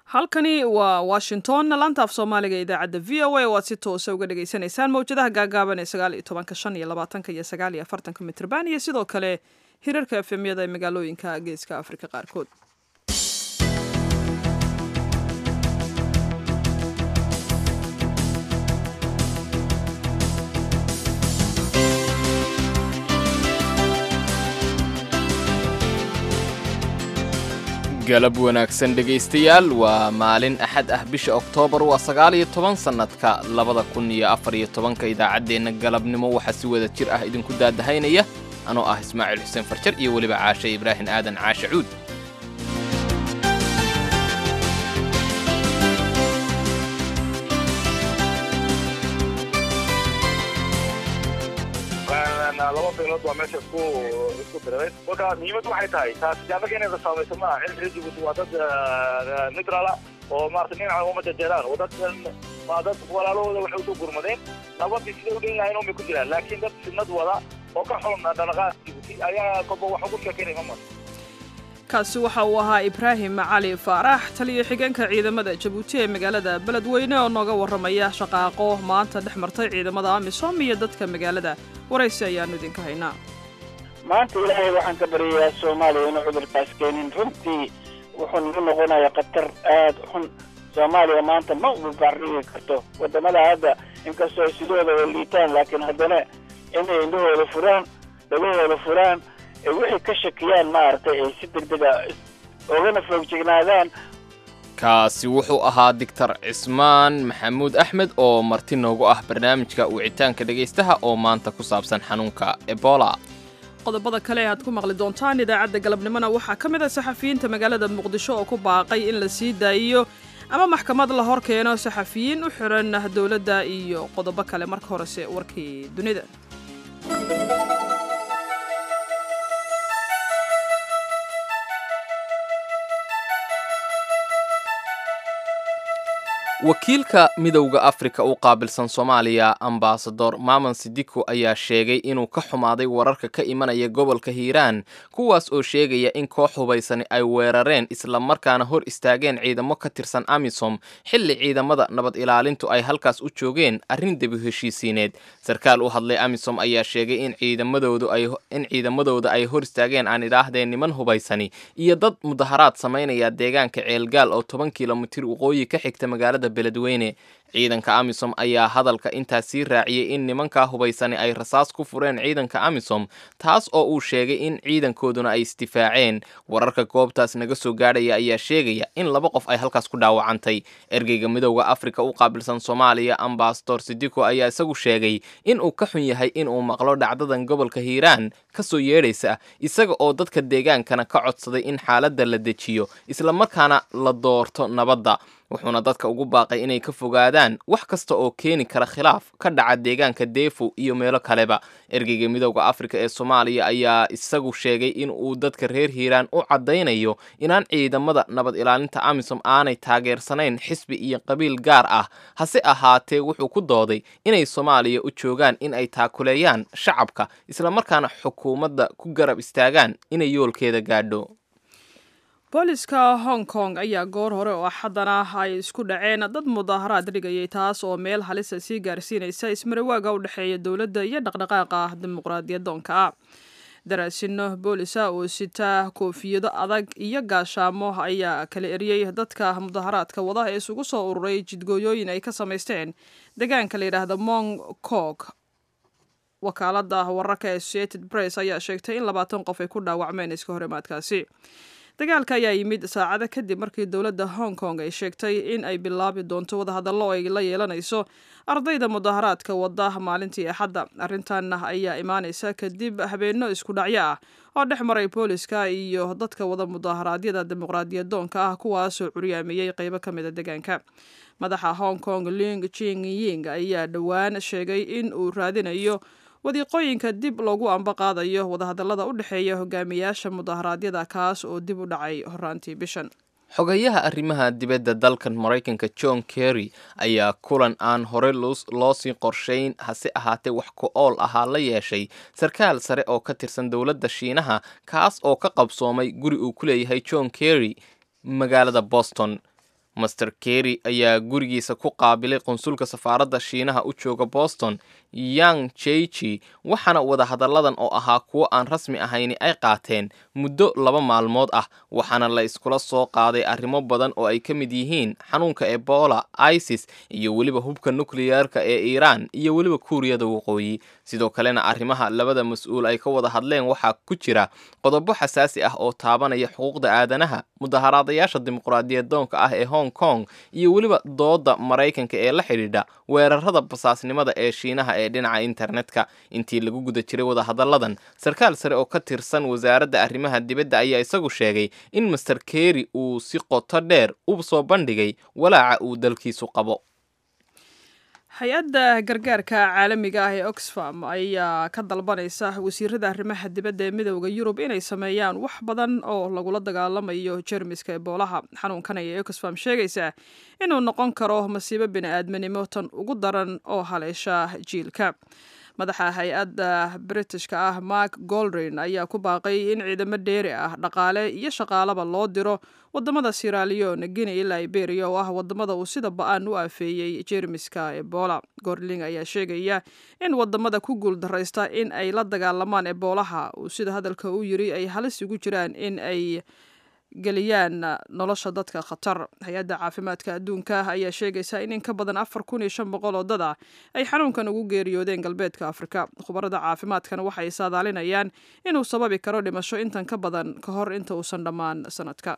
halkani waa washington laanta af soomaaliga ee idaacadda v o a oo aad si toosa uga dhagaysanaysaan mawjadaha gaagaaban ee sagaal iyo tobanka shan iyo labaatanka iyo sagaal iyo afartanka mitrban iyo sidoo kale hirarka efemyada ee magaalooyinka geeska afrika qaarkood galab wanaagsan dhegaystayaal waa maalin axad ah bisha oktoobar waa sagaal iyo toban sannadka labada kun iyo afar iyo tobanka idaacaddeenna galabnimo waxaa si wada jir ah idinku daadahaynaya anoo ah ismaaciil xuseen farjar iyo weliba caashe ibraahim aadan caashe cuud laba beelood baa meesha isku isku diray marka muhiimad waxay tahay taasi jaamaka inayda saamayso maaha cilmiga jibuuti waa dad neutrala oo maarata dhinaca uma jajeeraan oo dad waa dad walaalahooda waxay usoo gurmadeen nabadii siday u dhan yahayn unbay ku jiraan laakiin dad sinad wada oo ka xun dhaqdhaqaaq jibuuti ayaa kolba wax ugu sheekeynaya ma mara kaasi waxa uu ahaa ibraahim cali faarax taliyo xigeenka ciidamada jabuuti ee magaalada beledweyne oo nooga warramaya shaqaaqo maanta dhex martay ciidamada amisom iyo dadka magaalada waraysi ayaanu idinka haynaa maanta ilaahay waxaan ka baryayaa soomaaliya inuu cudurkaas keenin runtii wuxuu nagu noqonayaa khatar aad u xun soomaaliya maanta ma ubabaarigi karto waddamada hadda inkastoo ay sidooda wa liitaan laakiin haddana inay indhahooda furaan dhagahooda furaan ay wixii ka shakiyaan maaragtay ay si degdega ogana foogjignaadaan kaasi wuxuu ahaa doctor cismaan maxamuud axmed oo marti noogu ah barnaamijka wicitaanka dhegaystaha oo maanta ku saabsan xanuunka ebola qodobada kale aad ku maqli doontaan idaacadda galabnimona waxaa ka mid ah saxafiyiinta magaalada muqdisho oo ku baaqay in la sii daayiyo ama maxkamad la hor keeno saxafiyiin u xiran dowladda iyo qodobo kale marka horese warkii dunida wakiilka midowda afrika u qaabilsan soomaaliya ambasador maman sidiko ayaa sheegay inuu ka xumaaday wararka ka imanaya gobolka hiiraan kuwaas oo sheegaya in koox hubaysani ay weerareen islamarkaana hor istaageen ciidamo ka tirsan amisom xilli ciidamada nabad ilaalintu ay halkaas u joogeen arrin debi heshiisiineed sarkaal u hadlay amisom ayaa sheegay in ciidamadoodain ciidamadooda ay hor istaageen aan idhaahdeen niman hubaysani iyo dad mudaharaad samaynaya deegaanka ceelgaal oo toban kilomitir waqooyi ka xigta magaalada beledweyne ciidanka amisom ayaa hadalka intaas sii raaciyey in nimankaa hubaysani ay rasaas ku fureen ciidanka amisom taas oo uu sheegay in ciidankooduna ay isdifaaceen wararka goobtaas naga soo gaadhaya ayaa sheegaya in laba qof ay halkaas ku dhaawacantay ergeyga midowda afrika u qaabilsan soomaaliya ambasador sidiko ayaa isagu sheegay in uu ka xun yahay inuu maqlo dhacdadan gobolka hiiraan ka soo yeedhaysa isaga oo dadka deegaankana ka codsaday in xaaladda la dejiyo islamarkaana la doorto nabadda wuxuuna dadka ugu baaqay inay ka fogaadaan wax kasta oo keeni kara khilaaf ka dhaca deegaanka deefo iyo meelo kaleba ergeyga midowda afrika ee soomaaliya ayaa isagu sheegay in uu dadka reer hiiraan u caddaynayo inaan ciidamada nabad ilaalinta amisom aanay taageersanayn xisbi iyo qabiil gaar ah hase ahaatee wuxuu ku dooday inay soomaaliya u joogaan in ay taakuleeyaan shacabka islamarkaana xukuumadda ku garab istaagaan inay yoolkeeda gaadho booliska hong kong ayaa goor hore oo axaddana ay isku dhaceen dad mudaaharaad dhigayay taas oo meel halisa sii gaarsiinaysa ismarawaaga u dhexeeya dowladda iyo dhaqdhaqaaqa dimuqraadiyadoonka ah daraasino boolisa oo sita koofiyado adag iyo gaashaamo ayaa kala eriyey dadka mudaharaadka wada ee isugu soo ururay jidgooyooyin ay ka samaysteen deegaanka la yidhaahda mong kok wakaalada wararka associated press ayaa sheegtay in labaatan qof ay ku dhaawacmeen iska horimaadkaasi dagaalka ayaa yimid saacado kadib markii dowladda hong kong ay sheegtay in ay bilaabi doonto wadahadallo ay la yeelanayso ardayda mudaharaadka wada maalintii axadda arrintan ayaa imaanaysa kadib habeenno isku dhacyo ah oo dhex maray booliska iyo dadka wada mudaharaadyada dimuqraadiyadoonka ah kuwaasoo curyaamiyey qeybo ka mida deegaanka madaxa hong kong ling jing ying ayaa dhowaan sheegay in uu raadinayo wadiiqooyinka dib loogu amba qaadayo wadahadallada u dhexeeya hogaamiyaasha mudaharaadyada kaas oo dib u dhacay horaantii bishan xogayaha arrimaha dibadda dalkan maraykanka john kerry ayaa kulan aan hore loosii qorshayn hase ahaatee wax ku ool ahaa la yeeshay sarkaal sare oo ka tirsan dowladda shiinaha kaas oo ka qabsoomay guri uu ku leeyahay john kerry magaalada boston master kerry ayaa gurigiisa ku qaabilay qunsulka safaaradda shiinaha u jooga boston yang jeji waxaana wadahadalladan oo ahaa kuwo aan rasmi ahayni ay qaateen muddo laba maalmood ah waxaana la iskula soo qaaday arrimo badan oo ay ka mid yihiin xanuunka ebola isis iyo weliba hubka nukliyeerka ee iiraan iyo weliba kuuriyada waqooyi sidoo kalena arrimaha labada mas-uul ay ka wada hadleen waxaa ku jira qodobo xasaasi ah oo taabanaya xuquuqda aadanaha mudaharaadayaasha dimuqraadiyadoonka ah ee hong kong iyo weliba dooda maraykanka ee la xidhiidha weerarada basaasnimada ee shiinaha ee dhinaca internetka intii lagu guda jiray wadahadalladan sarkaal sare oo ka tirsan wasaaradda arrimaha dibadda ayaa isagu sheegay in master kerry uu si qoto dheer u soo bandhigay walaaca uu dalkiisu qabo hay-adda gargaarka caalamiga ah ee oxfam ayaa ka dalbanaysa wasiirada arrimaha dibadda ee midooda yurub inay sameeyaan wax badan oo lagula dagaalamayo jermiska eboolaha xanuunkan ayay oxfam sheegaysaa inuu noqon karo masiibo bini-aadminimo tan ugu daran oo haleesha jiilka madaxa hay-adda britishka ah mark goldrin ayaa ku baaqay in ciidamo dheeri ah dhaqaale iyo shaqaalaba loo diro wadamada siralion guinea iyo liberia oo ah wadamada uu sida ba-aan u afeeyey jermiska ebola gorling ayaa sheegaya in wadamada ku guul daraysta in ay la dagaalamaan eboolaha uu sida hadalka u yiri ay halis ugu jiraan in ay geliyaan nolosha dadka khatar hay-adda caafimaadka adduunka ayaa sheegaysa in in ka badan afar kun iyo shan boqol oo dad ah ay xanuunkan ugu geeriyoodeen galbeedka afrika khubarada caafimaadkana waxay saadaalinayaan inuu sababi karo dhimasho intan ka badan ka hor inta uusan dhammaan sanadka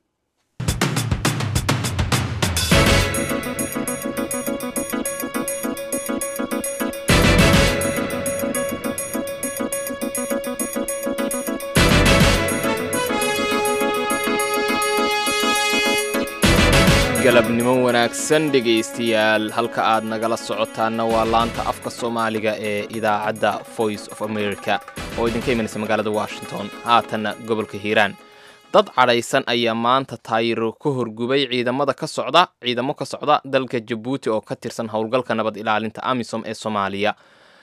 galabnimo wanaagsan dhegaystayaal halka aad nagala socotaanna waa laanta afka soomaaliga ee idaacadda voice of america oo idinka imanaysa magaalada washington haatanna gobolka hiiraan dad cadhaysan ayaa maanta taayiro ka horgubay ciidamada ka socda ciidamo ka socda dalka jabuuti oo ka tirsan howlgalka nabad ilaalinta amisom ee soomaaliya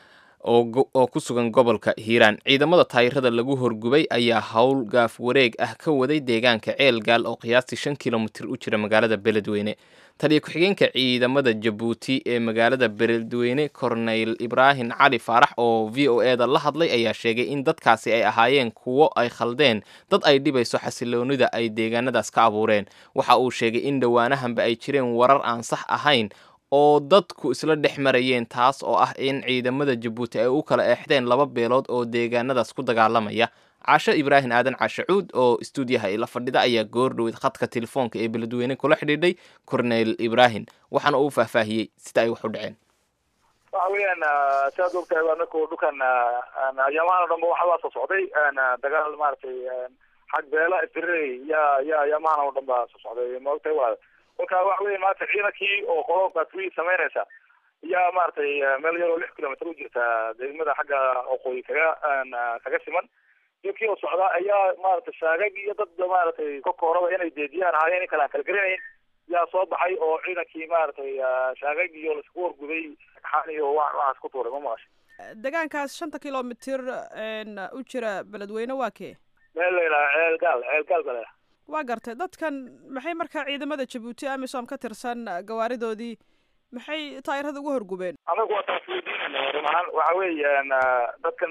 oo ku sugan gobolka hiiraan ciidamada taayirada lagu horgubay ayaa howl gaaf wareeg ah ka waday deegaanka ceelgaal oo qiyaastii shan kilomitir u jira magaalada beledweyne taliya ku-xigeenka ciidamada jabuuti ee magaalada beledweyne corneyl ibraahim cali faarax oo v o e da la hadlay ayaa sheegay in dadkaasi ay ahaayeen kuwo ay khaldeen dad ay dhibayso xasiloonida ay deegaanadaas ka abuureen waxa uu sheegay in dhowaanahanba ay jireen warar aan sax ahayn oo dadku isla dhex marayeen taas oo ah in ciidamada jabuuti ay u kala eexdeen laba beelood oo deegaanadaas ku dagaalamaya casho ibraahim aadan cashacuud oo istuudiyaha ila fadhida ayaa goordhoweyd khadka telefoonka ee beledweyne kula xidhiidhay corneyl ibraahim waxaana uu faahfaahiyey sida ay wax u dhaceen waxa weeyaan siaad ogtahay anaku dhulkan ayaamahan o dhanba waxbaa soo socday dagaal maaragtay xag beela isdirey ya ya ayaamahan oo dhan baa soo socday ma ogtahay waa kolka waxa weya maarata ciidankii oo qolo batri samaynaysa ayaa maaragtay meel yaroo lix kilomitr u jirta degmada xagga oqooyi kaga kaga siman dibkii oo socda ayaa maaragtay shaagag iyo dad maaragtay ka kooraba inay deediyaan ahaayeen in kale aan kala garanayn yaa soo baxay oo ciidankii maaragtay shaagag iyo laisku horguday xaan iyo wa waxaas ku tuuray ma maqashay deegaankaas shanta kilomitir u jira beledweyne waa kee meel la yidhaha ceel gaal ceel gaal ba la yidhaha waa gartay dadkan maxay markaa ciidamada jabuuti amisom ka tirsan gawaaridoodii maxay taayirada ugu horgubeen anagu waa taas weydiinayna run ahaan waxa weeyaan dadkan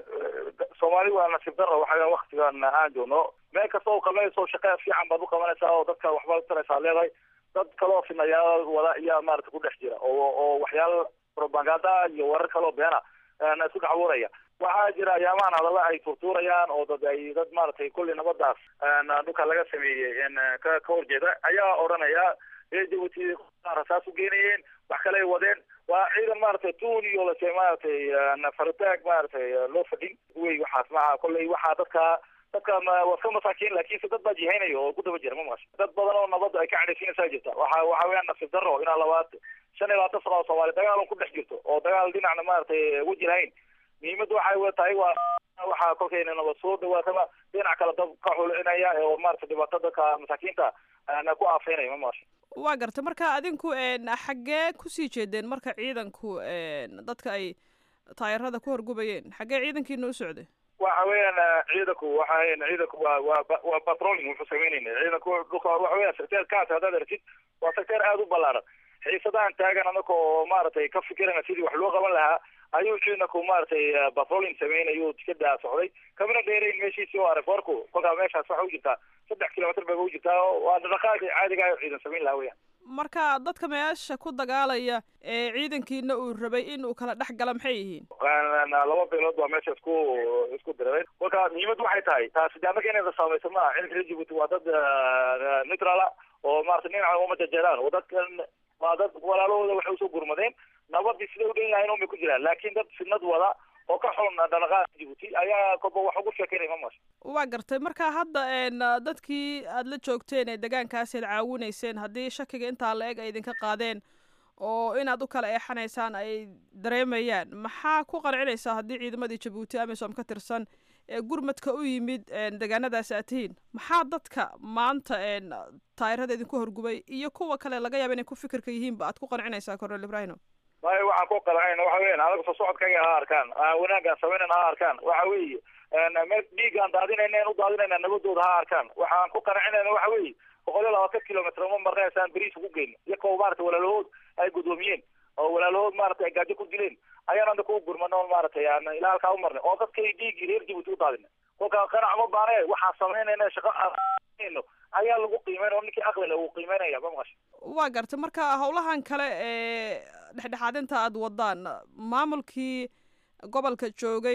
soomaali waa nasiib daro waxa waktigan aan joogno meel kasta oo qabanayso shaqe fiican baad u qabanaysaa oo dadka waxbaad utaraysaa leedahay dad kaloo finayaal wada iyaa maarata ku dhex jira oo oo waxyaala propaganda iyo warar kaloo beena isku dacwoonaya waxaa jira ayaamahan hadalla ay turtuurayaan oo dad ay dad maaragtay kulli nabadaas dhulka laga sameeyey ka ka horjeeda ayaa odhanaya reer jabuuti rasaas u geenayeen wax kale ay wadeen waa ciidan maaragtay tuun iyo lase maaragtay faritaag maaragtay loo fadhin wey waxaas maha kolley waxaa dadka dadka waa iska masaakiin laakiinse dad baa jihaynaya oo ku daba jira ma maqasho dad badan oo nabadda ay ka cadhaysiinaysaa jirta waxa waxa weeyaan nasiib darro inaa labaad shan iyo labaatan sano oo soomaali dagaal ku dhex jirto oo dagaal dhinacna maaragtay weji lahayn muhiimadda waxay wa tahay waa waxaa kolkayna nabad soo dhawaataba dhinac kale dad ka xulinaya oo maaragtay dhibaato dadka masaakiinta ku aafeynaya ma maqasho waa gartay marka adinku xaggee kusii jeedeen marka ciidanku dadka ay taayirada ku horgubayeen xaggee ciidankiina u socday waxa weeyaan ciidanku waxa weeyaan ciidanku waa waa waa patrolling wuxuu samaynayna ciidanku dhulka waxa weeyaan secteer kaas haddaad aragtid waa secteer aada u ballaaran xiisadahan taagan anaka oo maaragtay ka fikirana sidii wax loo qaban lahaa ayuu ciidanku maaragtay patrolling sameynayuu tikada socday kamana dheerayn meeshiisii oo arefoorku kolkaa meeshaas waxa u jirtaa saddex kilomitr bay u jirtaa waa dhaqaaqi caadiga ah ciidan samayn lahaa weyaan marka dadka meesha ku dagaalaya ee ciidankiina uu rabay in uu kala dhex gala maxay yihiin laba beelood baa meesha isku isku diray kolka muhiimad waxay tahay taasi de annaga inayda saamayso maaha ciidanka reer jibuuti waa dad neutrala oo maarata dhinaca uma jajeeraan oo dadkan waa dad walaalahooda waxay usoo gurmadeen nabadii siday u dhan yahayn unbay ku jiraan laakiin dad sinad wada oo ka xun dhaqaaqa jibuuti ayaa koba wax ugu sheekeynaya mamas waa gartay marka hadda dadkii aada la joogteen ee degaankaasi ad caawinayseen haddii shakiga intaa la eg ay idinka qaadeen oo inaad u kala eexanaysaan ay dareemayaan maxaa ku qancinaysaa haddii ciidamadii jabuuti amisom ka tirsan ee gurmadka u yimid degaanadaasi aad tihiin maxaa dadka maanta taayirada idinku horgubay iyo kuwa kale laga yaaba inay ku fikirka yihiinba aad ku qancinaysaa cornel ibrahino maya waxaan ku qancayna waxa weyan anaga soo socodkayga ha arkaan wanaagaan samaynan ha arkaan waxa weeye meel dhiigaan daadinayna u daadinayna nabadooda ha arkaan waxaan ku qancinayna waxa weeye boqol iyo labaatan kilomitr uma marnaysaan beriis ugu geyno iyakoo maarata walaalahood ay guddoomiyeen oo walaalahood maarata ay gaajo ku dileen ayaan anda ku gurmano maaragtay aan ilaa halkaa u marnay oo dadkay dhiigii reer jibuuti u daadina kolka qanac ma baane waxaan samaynayna shaqo aanno ayaa lagu qiimeyn oo ninkii aqlile uu qiimeynaya ma maqasha waa gartay marka howlahan kale ee dhexdhexaadinta aada wadaan maamulkii gobolka joogay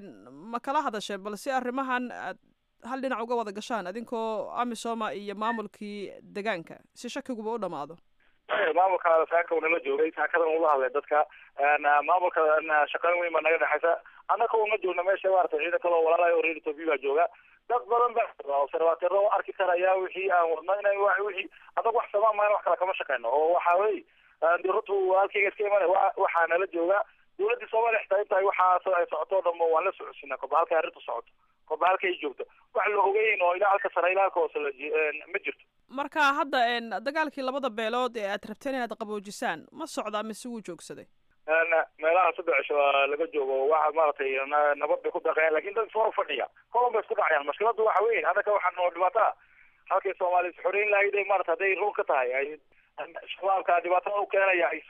ma kala hadasheen bal si arrimahan aad hal dhinac uga wada gashaan adinkoo amisoma iyo maamulkii degaanka si shakiguba u dhamaado maamulka saaka nala joogay saakadan ula hadlay dadka maamulka shaqayn weyn baa naga dhexaysa annaka uma joogna meesha maarata ciidan kaloo walaalayo reer ethoobia baa jooga dad badan ba observatero arki karaya wixii aan wadno ina wixii adag wax samaan mayna wax kale kama shaqeyno oo waxa wey diratu halkayga iska imana waxaa nala jooga dawladda soomaaliya xitaa intaay waxaas ay socoto o dhamo waan la socodsiinaa koba halka arrintu socoto koba halka ay joogto wax la ogeyn oo ilaa halka sare ilaa halka hoose ma jirto marka hadda dagaalkii labada beelood ee aad rabteen inaad qaboojisaan ma socdaa mise wuu joogsaday meelaha saddex cisho laga joogo waxa maaragtay nabad bay ku daqayaan lakin dad soo fadhiya kolon bay isku dhacayaan mashkiladu waxa weyn annaka waxaa noo dhibaataa halkay soomaaliya is xoreyn lahayd maarata hadday run ka tahay ay shabaabka dhibaatada u keenaya ay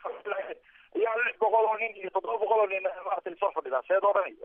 iyaa lix boqol oo nin iyo toddoba boqol oo nin maarata soo fadhidaa seed oo dhani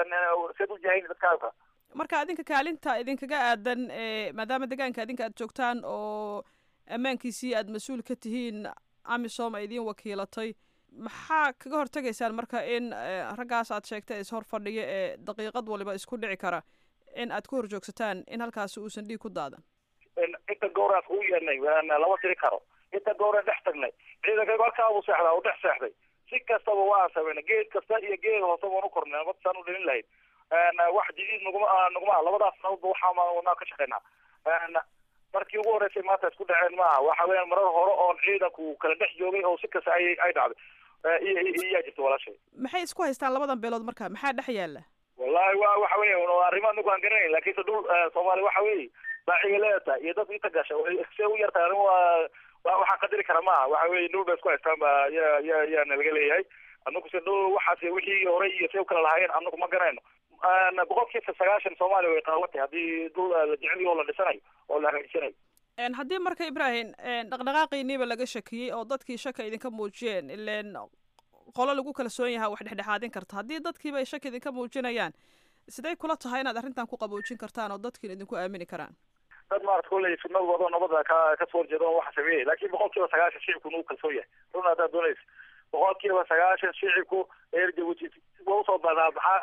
oo seed u jahayn dadkaaga marka adinka kaalinta idinkaga aadan maadaama degaanka adinka aad joogtaan oo ammaankiisii aad mas-uul ka tihiin amisom ay idiin wakiilatay maxaa kaga hortegaysaan marka in raggaas aad sheegtay is hor fadhiyo ee daqiiqad waliba isku dhici kara in aad ku hor joogsataan in halkaasi uusan dhiig ku daadan inta gowraas ugu yeernay lama tiri karo inta gowran dhex tagnay ciidankaygu halkaa buu seexdaa u dhex seexday si kastaba waan sameynay geed kasta iyo geed hoose waan u kornay nabad saan u dhalin lahayd wax jadiid naguma naguma labadaas nabadba waxaa wadnaa ka shaqeynaa markii ugu horreysay maanta isku dhaceen maaha waxa weeyaan marar hore oon ciidanku kala dhex joogay oo si kasta ay ay dhacday iyaa jirta walaashay maxay isku haystaan labadan beelood marka maxaa dhex yaala wallahi wa waxa weya arrimo anagu aan garanayn lakinse dhul soomaaliya waxa weeye baaciga leeta iyo dad inta gasha see u yartahay anigu waa waxaan qadari kara maaha waxa weye dhul bay isku haystaan ba ya ya yaana laga leeyahay anagu se dhul waxaas wixii hore iyo see u kala lahaayeen anagu ma garanayno boqolkiiba sagaashan soomaaliya way qaawatay haddii dhul la jeceliyo oo la dhisanayo oo la hagaajisanayo haddii marka ibrahim dhaqdhaqaaqiiniiba laga shakiyey oo dadkii shaka idinka muujiyeen ileen qolo lagu kalsoon yahaa wax dhexdhexaadin karta haddii dadkiiba ay shaki idinka muujinayaan siday kula tahay inaad arrintan ku qaboojin kartaan oo dadkiina idinku aamini karaan dad maarata kulley sunad wado nabada ka kasoo horjeeda waxa sameeyay lakin boqol kiiba sagaashan shicibku nagu kalsoon yahay run haddaad doonaysa boqol kiiba sagaashan shicibku reer jabuuti wa usoo badaabaxaa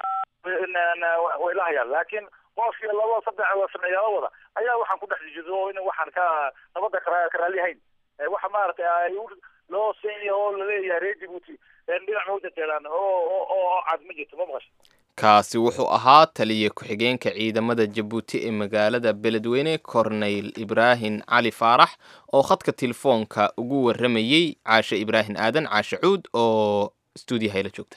way la hayaan laakiin qof iyo laba saddex sameeyaala wada ayaa waxaan ku dhex jido in waxaan ka nabada ka raalihayn waxa maaragtay ay loo seenya oo laleeyahay reer jabuuti dhinac ma ujajeedaan oo oo cad ma jirto ma maqasho kaasi wuxuu ahaa taliya ku-xigeenka ciidamada jabuuti ee magaalada beledweyne corneyl ibraahim cali faarax oo khadka telefoonka ugu waramayey caashe ibraahim aadan caashe cuud oo stuudiyaha la joogta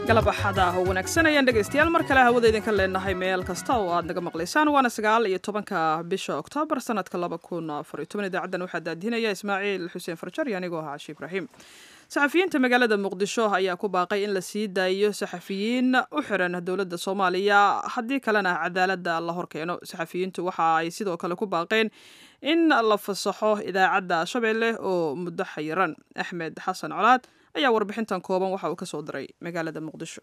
galab axada ah oo wanaagsan ayaan dhegaystayaal mar kale hawada idinka leenahay meel kasta oo aad naga maqlaysaan waana sagaal iyo tobanka bisha oktoobar sanadka laba kun afar iyo toban idaacaddan waxaa daadinaya ismaaciil xuseen farjar iyo anigoo ahaa cashi ibraahim saxafiyiinta magaalada muqdisho ayaa ku baaqay in la sii daayo saxafiyiin u xiran dowladda soomaaliya haddii kalena cadaaladda la horkeeno saxafiyiintu waxa ay sidoo kale ku baaqeen in la fasaxo idaacadda shabeelle oo muddo xayiran axmed xasan colaad ayaa warbixintan kooban waxa uu ka soo diray magaalada muqdisho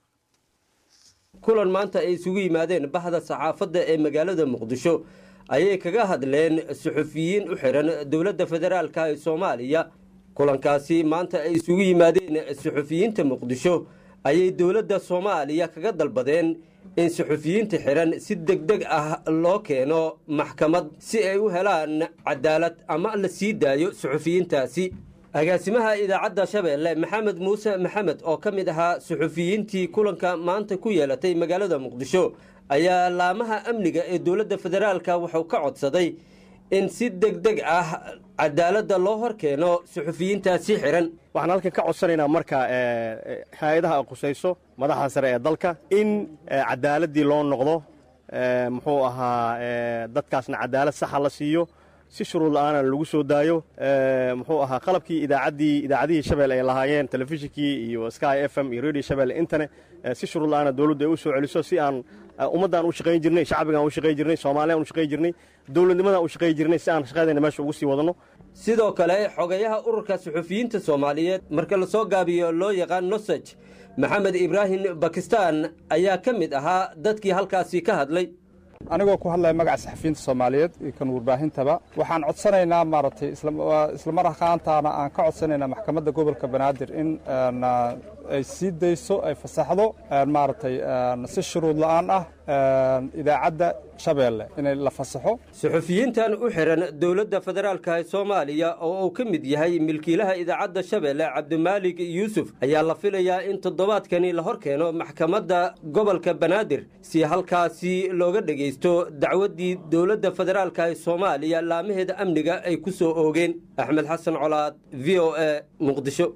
kulan maanta ay isugu yimaadeen baxda saxaafadda ee magaalada muqdisho ayay kaga hadleen suxufiyiin u xiran dowladda federaalka ee soomaaliya kulankaasi maanta ay isugu yimaadeen suxufiyiinta muqdisho ayay dowladda soomaaliya kaga dalbadeen in suxufiyiinta xiran si deg deg ah loo keeno maxkamad si ay u helaan cadaalad ama la sii daayo suxufiyiintaasi agaasimaha idaacadda shabeelle maxamed muuse maxamed oo ka mid ahaa suxufiyiintii kulanka maanta ku yeelatay magaalada muqdisho ayaa laamaha amniga ee dowladda federaalka wuxuu ka codsaday in si deg deg ah cadaaladda loo hor keeno suxufiyiintaasi xiran waxaan halkan ka codsanaynaa marka hay-adaha qusayso madaxda sare ee dalka in cadaaladdii loo noqdo muxuu ahaa dadkaasna cadaalad saxa la siiyo si shuruud la-aana lagu soo daayo muxuu ahaa qalabkii idaacaddii idaacadihii shabelle ay lahaayeen telefishinkii iyo sky f m iyo radio shabelle intane si shuruud la-aana dowladdu ay u soo celiso si aan ummaddaan u shaqayn jirnay shacbigaan u shaqayn jirnay soomaaliyaan u shaqayn jirnay dowladnimadaan u shaqayn jirnay si aan shaqadayna meesha ugu sii wadanno sidoo kale xogayaha ururka suxufiyiinta soomaaliyeed marka lasoo gaabiyo loo yaqaan nosaj maxamed ibraahim bakistaan ayaa ka mid ahaa dadkii halkaasi ka hadlay anigoo ku hadlaya magaca saxafiyiinta soomaaliyeed iyo kan warbaahintaba waxaan codsanaynaa maaragtay islamar ahaantaana aan ka codsanaynaa maxkamadda gobolka banaadir in ay sii dayso ay fasaxdo maaragtay si shuruud la-aan ah idaacadda shabeelle inay la fasaxo suxufiyiintan u xiran dowladda federaalka ee soomaaliya oo uu ka mid yahay milkiilaha idaacadda shabeelle cabdimaalig yuusuf ayaa la filayaa in toddobaadkani la hor keeno maxkamadda gobolka banaadir si halkaasi looga dhegaysto dacwaddii dowladda federaalka ee soomaaliya laamaheeda amniga ay ku soo oogeen axmed xasan colaad v o a muqdisho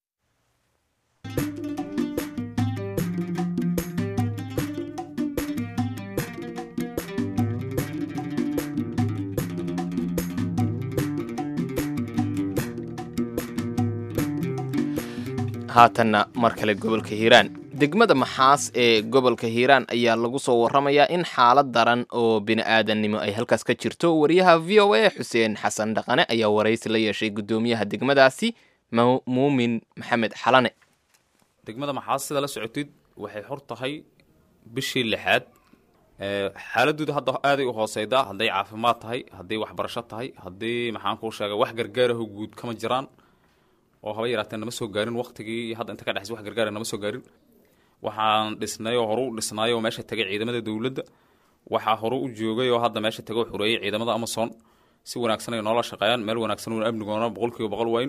haatanna mar kale gobolka hiiraan degmada maxaas ee gobolka hiiraan ayaa lagu soo warramayaa in xaalad daran oo bini'aadannimo ay halkaas ka jirto wariyaha v o a xuseen xasan dhaqane ayaa waraysi la yeeshay guddoomiyaha degmadaasi muumin maxamed xalane degmada maxaas sida la socotid waxay xor tahay bishii lixaad xaaladooda hadda aaday u hooseydaa hadday caafimaad tahay hadday waxbarasho tahay haddii maxaan kuu sheega wax gargaaraho guud kama jiraan oo haba yaraatee nama soo gaarin waktigii hadda inta ka dhexs wax gargaara nama soo gaarin waxaan dhisnay oo horu u dhisnaay oo meesha tegay ciidamada dowladda waxaa horu u joogay oo hadda meesha tegay oo xureeyay ciidamada amason si wanaagsan ay noola shaqeeyaan meel wanaagsan uuna amnigoona boqolkiiba boqol wayn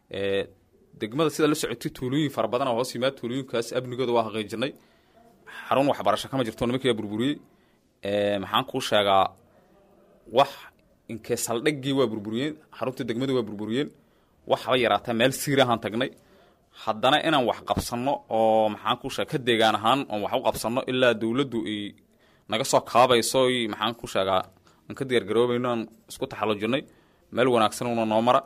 degmada sida la socotay tuulooyin fara badan oo hoos yimaad tuulooyinkaas amnigooda waa xaqiijinay xarun waxbarasho kama jirto nimankiiaa burburiyey maxaan kuu sheegaa wax inkee saldhiggii waa burburiyeen xaruntii degmada waa burburiyeen wax haba yaraataa meel siir ahaan tagnay haddana inaan wax qabsanno oo maxaan ku sheega ka deegaan ahaan oon wax u qabsanno ilaa dowladdu ay naga soo kaabayso y maxaan ku sheegaa aan ka diyaargaroobayno aan isku taxallujinay meel wanaagsan una noo mara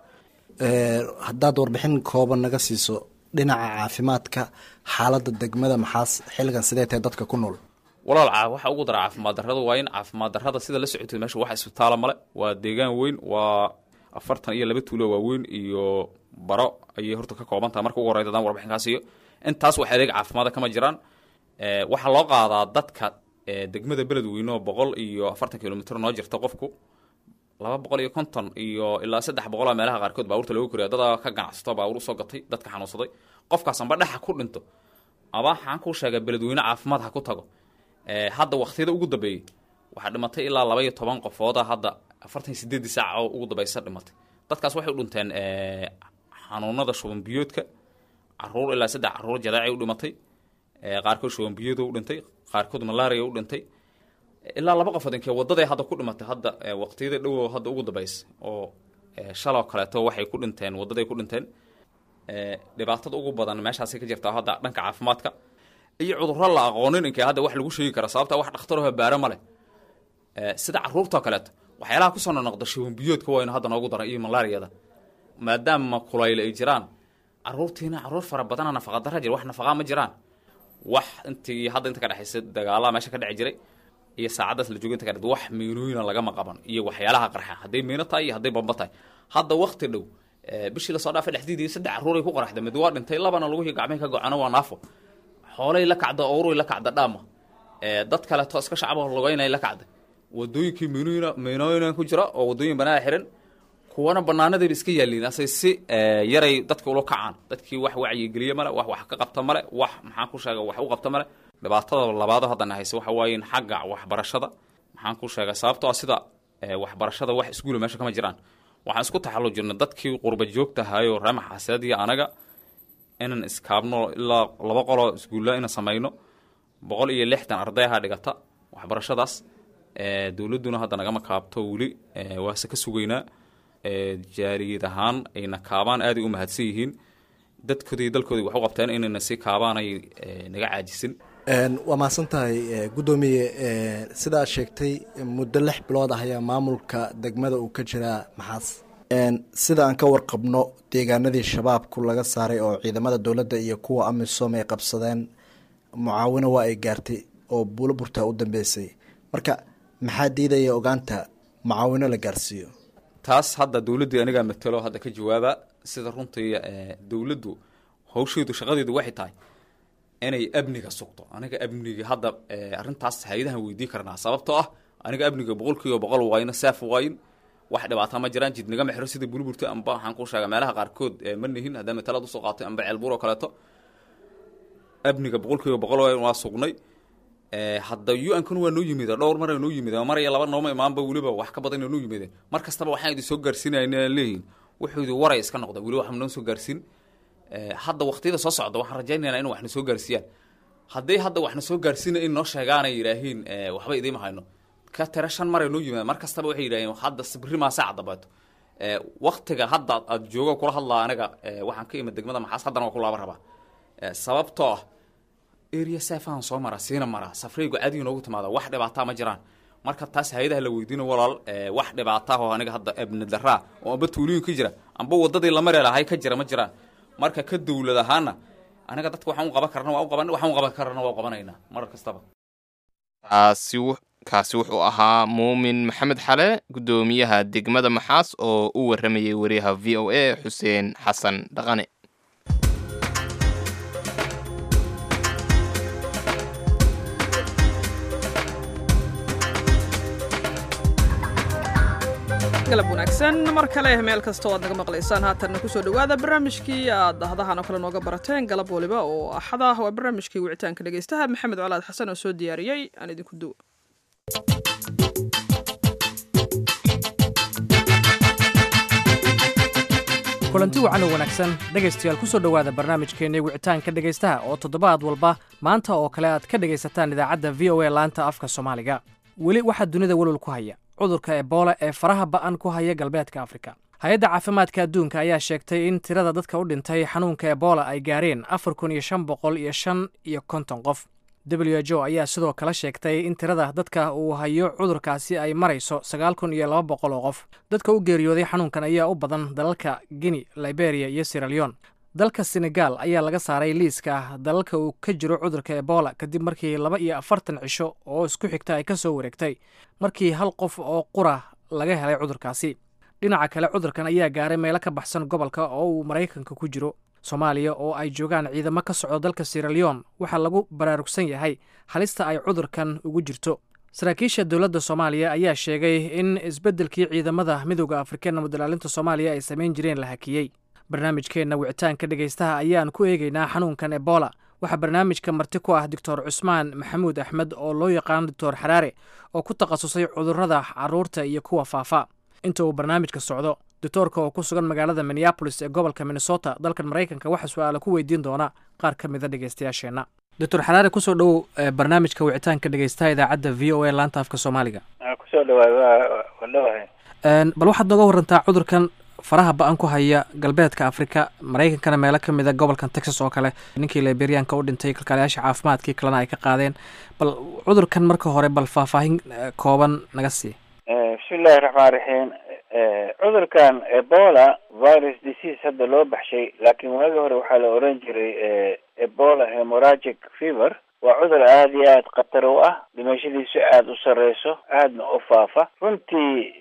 haddaad warbixin kooban naga siiso dhinaca caafimaadka xaaladda degmada maxaas xilligan sidee tahay dadka ku nool walaal waxa ugu dara caafimaad darrada waa in caafimaad darrada sida la socotay meesha wax isbitaala male waa deegaan weyn waa afartan iyo laba tuulo waaweyn iyo baro ayay horta ka kooban tahay marka ugu horeyda adaan warbixinkaas iyo intaas wax adeeg caafimaada kama jiraan waxaa loo qaadaa dadka degmada beledweyne oo boqol iyo afartan kilomitr noo jirta qofku laba boqol iyo konton iyo ilaa saddex boqola meelaha qaarkood baabuurta looga koriya dada ka ganacsato baabuur usoo gatay dadka xanuunsaday qofkaas amba dhexa ku dhinto aba waxaan kuu sheegaa beledweyne caafimaad ha ku tago hadda waktiyada ugu dambeeyey waxaa dhimatay ilaa laba iyo toban qofooda hadda afartan iyo sideedii saac oo ugu dambaysa dhimatay dadkaas waxay u dhinteen xanuunada shubanbiyoodka caruur ilaa saddex caruur jadaacay u dhimatay qaarkood shubanbiyood u dhintay qaarkood malaria u dhintay ilaa laba qofood inkee wadaday hadda ku dhimatay hadda waqtiyada dhowo hadda ugu dambaysa oo shaloo kaleeto waxay ku dhinteen wadaday ku dhinteen dhibaatada ugu badan meeshaasay ka jirtaa hadda dhanka caafimaadka iyo cudurro la aqoonin inkee hadda wax lagu sheegi kara sababta wax dhakhtaroo baara ma leh sida carruurtao kaleeto waxyaalaha kusoo nonoqda shibanbiyoodka waynu hadda noogu daray iyo malaariyada maadaama kulayl ay jiraan carruurtiina carruur fara badana nafaqa dara jira wax nafaqaa ma jiraan wax intii hadda inta ka dhexaysa dagaalaa meesha ka dheci jiray iyo saacaddaas la jooga inta ka dhe wax miinooyina lagama qaban iyo waxyaalaha qarxa hadday miino tahay iyo hadday bamba tahay hadda wakti dhow bishii lasoo dhaafay dhexdiidii saddex carruuray ku qaraxda mid waa dhintay labana lagu gacmay ka gocano waa naafo xoolay la kacda owruy la kacda dhaama dad kaleeto iska shacabo lugeynay la kacda wadooyinkii miinooyina miinooyina ku jira oo wadooyin banaa xiran kuwana banaanadayba iska yaaliin asay si yaray dadka ula kacaan dadkii wax wacyigeliye male wax wax ka qabta male wax maxaan ku sheega wax u qabta male dhibaatada labaado haddana hayse waxa waaye xagga waxbarashada maxaan ku sheegay sababtoo ah sida waxbarashada wax iskuula meesha kama jiraan waxaan isku taxallujirnay dadkii qurba joogtahayo reema xaseed iyo anaga inaan iskaabno ilaa laba qoloo iskuulla inaan samayno boqol iyo lixdan ardayha dhigata waxbarashadaas dowladduna hadda nagama kaabto weli waase ka sugaynaa jaariyad ahaan ayna kaabaan aaday u mahadsan yihiin dadkoodii dalkoodii wax u qabteen inayna si kaabaanay naga caajisin waa mahadsan tahay guddoomiye sidaad sheegtay muddo lix bilood ah ayaa maamulka degmada uu ka jiraa maxaas sida aan ka warqabno deegaanadii shabaabku laga saaray oo ciidamada dowladda iyo kuwa amisom ay qabsadeen mucaawino waa ay gaartay oo buulo burtaa u dambeysay marka maxaa diidaya ogaanta mucaawino la gaarsiiyo taas hadda dowladdii anigaa matalo hadda ka jawaaba sida runtii dowladdu hawsheedu shaqadeedu waxay tahay inay amniga sugto aniga amniga hadda arrintaas hay-adahan weydii karnaa sababtoo ah aniga amniga boqol kiiba boqol wayno saaf waayin wax dhibaata ma jiraan jid nagama xiro sida burburta amba waxaan ku sheega meelaha qaarkood ma nihin haddaa matalaad usoo qaatay amba ceelbuur oo kaleeto amniga boqol kiiba boqol waayin waa sugnay hadda u-nkuna waa noo yimida dhowr mar noo yimid mar iyo laba nooma imaanba weliba wax ka badan noo yimideen mar kastaba waxaan idin soo gaarsiinayna leeyihin wuxuu idin waray iska noqda weli wax noo soo gaarsiin hadda waqtiyada soo socda waxaan rajaynaynaa in waxna soo gaarsiiyaan hadday hadda waxna soo gaarsiina in noo sheegaanay yidhaahiin waxba idiima hayno ka tira shan maray noo yimaadeen mar kastaba waxay yidhaaheen hadda sibri maa saaca dambeeto waktiga hadda aad jooga kula hadlaa aniga waxaan ka imid degmada maxaas haddana waa ku laaba rabaa sababtoo ah area saafahan soo mara siina mara safraygu caadiga noogu timaada wax dhibaataa ma jiraan marka taas hay-adaha la weydiino walaal wax dhibaata oo aniga hadda abni daraa oo amba tuulooyin ka jira amba wadadii la mari lahay ka jira ma jiraan marka ka dowlad ahaana aniga dadka waxaan u qaban karna waa u qaban waxaan u qaban karana waa u qabanaynaa marar kastaba kaasi kaasi wuxuu ahaa muumin maxamed xale guddoomiyaha degmada maxaas oo u waramayay wariyaha v o a xuseen xasan dhaqane galab wanaagsan mar kale meel kasta oo aad naga maqlaysaan haatanna kusoo dhowaada barnaamijkii aad dahdahan oo kale nooga barateen galab waliba oo axada ah waa barnaamijkii wicitaanka dhegeystaha maxamed colaad xasan oo soo diyaariyey aan idinku duwo kulanti wacan oo wanaagsan dhegaystayaal ku soo dhowaada barnaamijkeenii wicitaanka dhegaystaha oo toddobaad walba maanta oo kale aad ka dhegaysataan idaacadda v o a laanta afka soomaaliga weli waxaa dunida welwal ku haya cudurka ebola ee faraha ba'an ku haya galbeedka afrika hay-adda caafimaadka adduunka ayaa sheegtay in tirada dadka u dhintay xanuunka ebola ay gaareen afar kun iyo shan boqol iyo shan iyo konton qof w h o ayaa sidoo kale sheegtay in tirada dadka uu hayo cudurkaasi ay marayso sagaal kun iyo laba boqol oo qof dadka u geeriyooday xanuunkan ayaa u badan dalalka guinea liberia iyo siraleon dalka senegal ayaa laga saaray liiska dalalka uu ka jiro cudurka ebola kadib markii laba iyo afartan cisho oo isku xigta ay ka soo wareegtay markii hal qof oo qura laga helay cudurkaasi dhinaca kale cudurkan ayaa gaaray meelo ka baxsan gobolka oo uu maraykanka ku jiro soomaaliya oo ay joogaan ciidamo ka socdo dalka siraleon waxaa lagu baraarugsan yahay halista ay cudurkan ugu jirto saraakiisha dowladda soomaaliya ayaa sheegay in isbeddelkii ciidamada midooda afrikeen mudalaalinta soomaaliya ay samayn jireen la hakiyey barnaamijkeenna wicitaanka dhegaystaha ayaan ku eegaynaa xanuunkan ebola waxaa barnaamijka marti ku ah doctor cusmaan maxamuud axmed oo loo yaqaano doctor xaraare oo ku takhasusay cudurrada caruurta iyo kuwa faafa inta uu barnaamijka socdo doctoorka oo ku sugan magaalada minneabolis ee gobolka minnesota dalkan maraykanka waxaa su-aala ku weydiin doona qaar ka mida dhegeystayaasheenna doctor xaraare kusoo dhowow barnaamijka wicitaanka dhegeystaha idaacadda v o a laanta afka soomaaliga kusoo dhawaay waa waa dhawahay bal waxaad nooga warantaa cudurkan faraha ba-an ku haya galbeedka afrika maraykankana meelo ka mid a gobolkan texas oo kale ninkii liberianka u dhintay kalkaalayaasha caafimaadkii kalena ay ka qaadeen bal cudurkan marka hore bal faahfaahin kooban naga sii bismillahi raxmaan raxiim cudurkan ebola virus disease hadda loo baxshay laakiin waagi hore waxaa la oran jiray ebola hemoragic fever waa cudur aada iyo aada khatar u ah dhimashadiisu aada u sareyso aadna u faafa runtii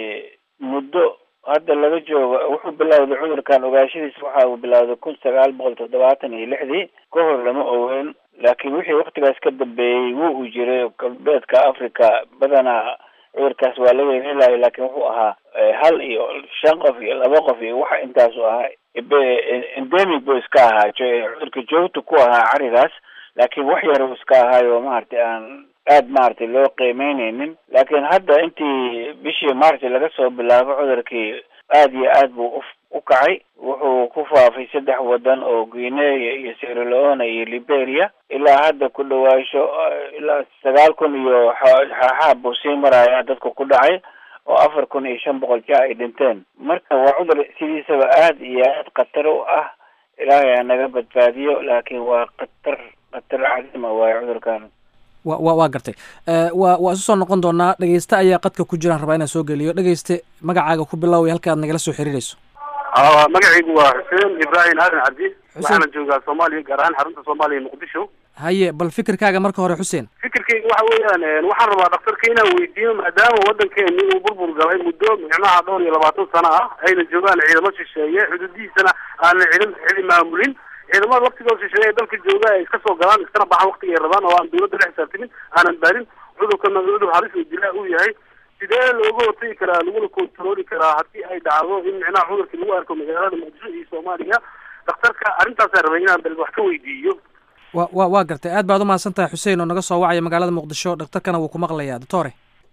muddo hadda laga joogo wuxuu bilowday cudurkan ogaashadiisa waxa uu bilowday kun sagaal boqol toddobaatan iyo lixdii ka hor lama ogeyn laakiin wixii waktigaas ka dambeeyey wuu uu jiray galbeedka africa badanaa cudurkaas waa laga helayo laakiin wuxuu ahaa hal iyo shan qof iyo laba qof iyo waxa intaasu ahaa endemic buu iska ahaa cudurka joogta ku ahaa carigaas laakiin wax yar uu iska ahaayo maaragtay aan aad maaragtay loo qiimeyneynin laakiin hadda intii bishii maaragtay laga soo bilaabo cudurkii aad iyo aad buu u kacay wuxuu ku faafay saddex wadan oo guinea iyo sierra leone iyo liberia ilaa hadda ku dhawaasho ilaa sagaal kun iyo xaaxaab buu sii marayaa dadka ku dhacay oo afar kun iyo shan boqol ja ay dhinteen marka waa cudur sidiisaba aad iyo aad khatar u ah ilaahay ha naga badbaadiyo laakiin waa khatar khatar cadima waayo cudurkan wa wa waa gartay wa waa isu soo noqon doonaa dhegeyste ayaa qadka ku jiraan rabaa inaan soo geliyo dhegeyste magacaaga ku bilow halka aad nagala soo xiriirayso magacaygu waa xuseen ibrahim aadan cabdi waxaana joogaa soomaaliya gaar ahaan xarunta soomaaliya muqdisho haye bal fikirkaaga marka hore xuseen fikirkayga waxa weeyaan waxaan rabaa dhaktarka inaan weydiiyo maadaama waddankeeni uu burbur galay muddo micnaha dhowr iyo labaatan sano ah ayna joogaan ciidamo shisheeye xuduudihiisana aanan cidin cidi maamulin ciidamada laftigooda shisheeye ee dalka jooga ay iska soo galaan iskana baxaan waktiga ay rabaan oo aan dawladda la xisaabtamin aanan baarin cudurkana cudur halis oo dilaa uu yahay sidee looga hortagi karaa laguna controli karaa haddii ay dhacdo in micnaha cudurkii lagu arko magaalada muqdisho iyo soomaaliya dhakhtarka arrintaasaan rabay inaan bal wax ka weydiiyo wa wa waa gartay aad baad umahadsan tahay xuseen oo naga soo wacaya magaalada muqdisho dhakhtarkana wuu ku maqlayaa doctore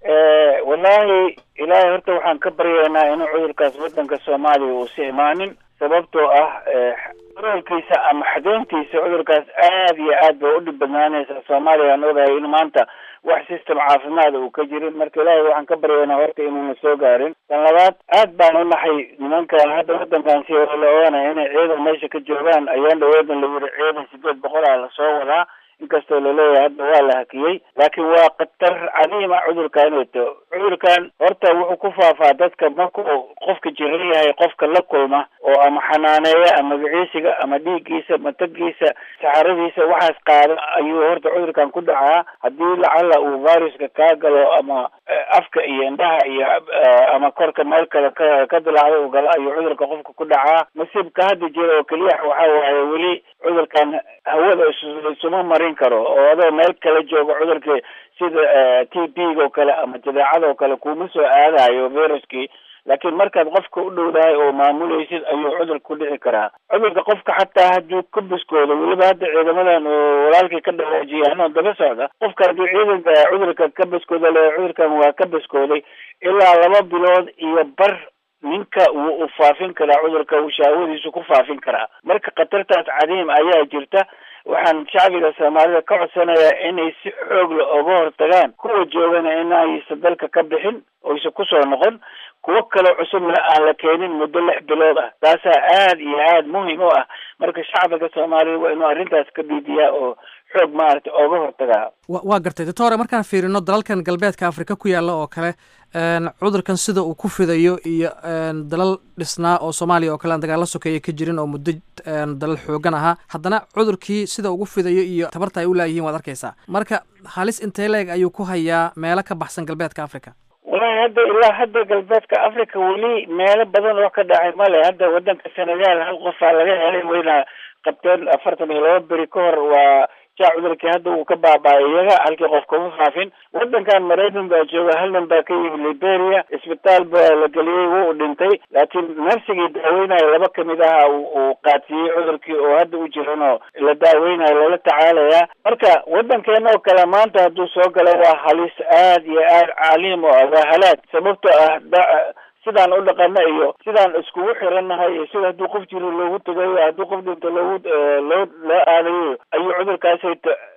wallaahi ilaahay horta waxaan ka baryaynaa inuu cudurkaas waddanka soomaaliya uusi imaanin sababtoo ah qoraalkiisa ama xadeyntiisa cudurkaas aad iyo aad bay udhib badnaanaysaa soomaaliya aan ogahay in maanta wax system caafimaada uu ka jirin marka ilaahay waxaan ka baryaynaa horta inuuna soo gaarin tan labaad aad baan u naxay nimankan hadda waddankan si hore la oganaya inay ciidan meesha ka joogaan ayaan dhaweedan la yiri ciidan sideed boqol ah lasoo wadaa inkastoo laleeyahay hadda waa la hakiyey laakiin waa khatar cadiima cudurkan wato cudurkan horta wuxuu ku faafaa dadka markuu qofka jiran yahay qofka la kulma oo ama xanaaneeya ama magiciisiga ama dhiiggiisa matagiisa saxaradiisa waxaas qaada ayuu horta cudurkan ku dhacaa haddii lacala uu viruska kaa galo ama afka iyo indhaha iyo ama korka meel kale ka ka dilaacda uu galo ayuu cudurka qofka ku dhacaa masiibka hadda jira oo keliya waxa waaye weli cudurkan hawada isuma marin karo oo adoo meel kala jooga cudurkii sida t b oo kale ama jadeecada oo kale kuma soo aadayo viruskii laakiin markaad qofka u dhowdahay oo maamulaysid ayuu cudurka ku dhici karaa cudurka qofka xataa hadduu ka biskoodo weliba hadda ciidamadan oo walaalkii ka dhawaajiyay anoo daba socda qofka hadduu ciidanka cudurka ka biskooda le cudurkan waa ka biskooday ilaa laba bilood iyo bar ninka wuu u faafin karaa cudurka uu shaawadiisu ku faafin karaa marka khatartaas cadiim ayaa jirta waxaan shacbiga soomaalida ka codsanayaa inay si xoogla oga hortagaan kuwa joogana inaysa dalka ka bixin oysa kusoo noqon kuwo kaloo cusubna aan la keenin muddo lix bilood ah taasaa aad iyo aad muhim u ah marka shacbiga soomaalida waa inuu arrintaas ka diidiyaa oo xoog maaragtay ooga hortagaa wa waa gartay doctore markaan fiirino dalalkan galbeedka afrika ku yaalla oo kale cudurkan sida uu ku fidayo iyo dalal dhisnaa oo soomaaliya oo kale aan dagaalla sokeeya ka jirin oo muddo dalal xoogan ahaa haddana cudurkii sida ugu fidayo iyo tabarta ay u laayihiin waad arkaysaa marka halis intee leeg ayuu ku hayaa meelo ka baxsan galbeedka africa walahi hadda ilaa hadda galbeedka africa weli meelo badan oo ka dhacay male hadda waddanka senegal hal qofaa laga helay wayna qabteen afartan iyo laba beri ka hor waa jaa cudurkii hadda uu ka baaba-ay iyaga halkii qof kuma faafin waddankan maraykan baa jooga hal nin baa ka yimi liberia isbitaal baa la geliyey wuu dhintay laakiin narsigii daaweynayo laba kamid aha uu qaadsiiyey cudurkii oo hadda u jiran oo la daaweynayo loola tacaalaya marka waddankeena oo kale maanta hadduu soo galo waa halis aad iyo aad caliim oo ah waa halaag sababtoo ah sidaan u dhaqana iyo sidaan iskugu xirannahay iyo sida hadduu qof jiro loogu tegayo hadduu qof dhinto loogu loo loo aadayo ayuu cudurkaasay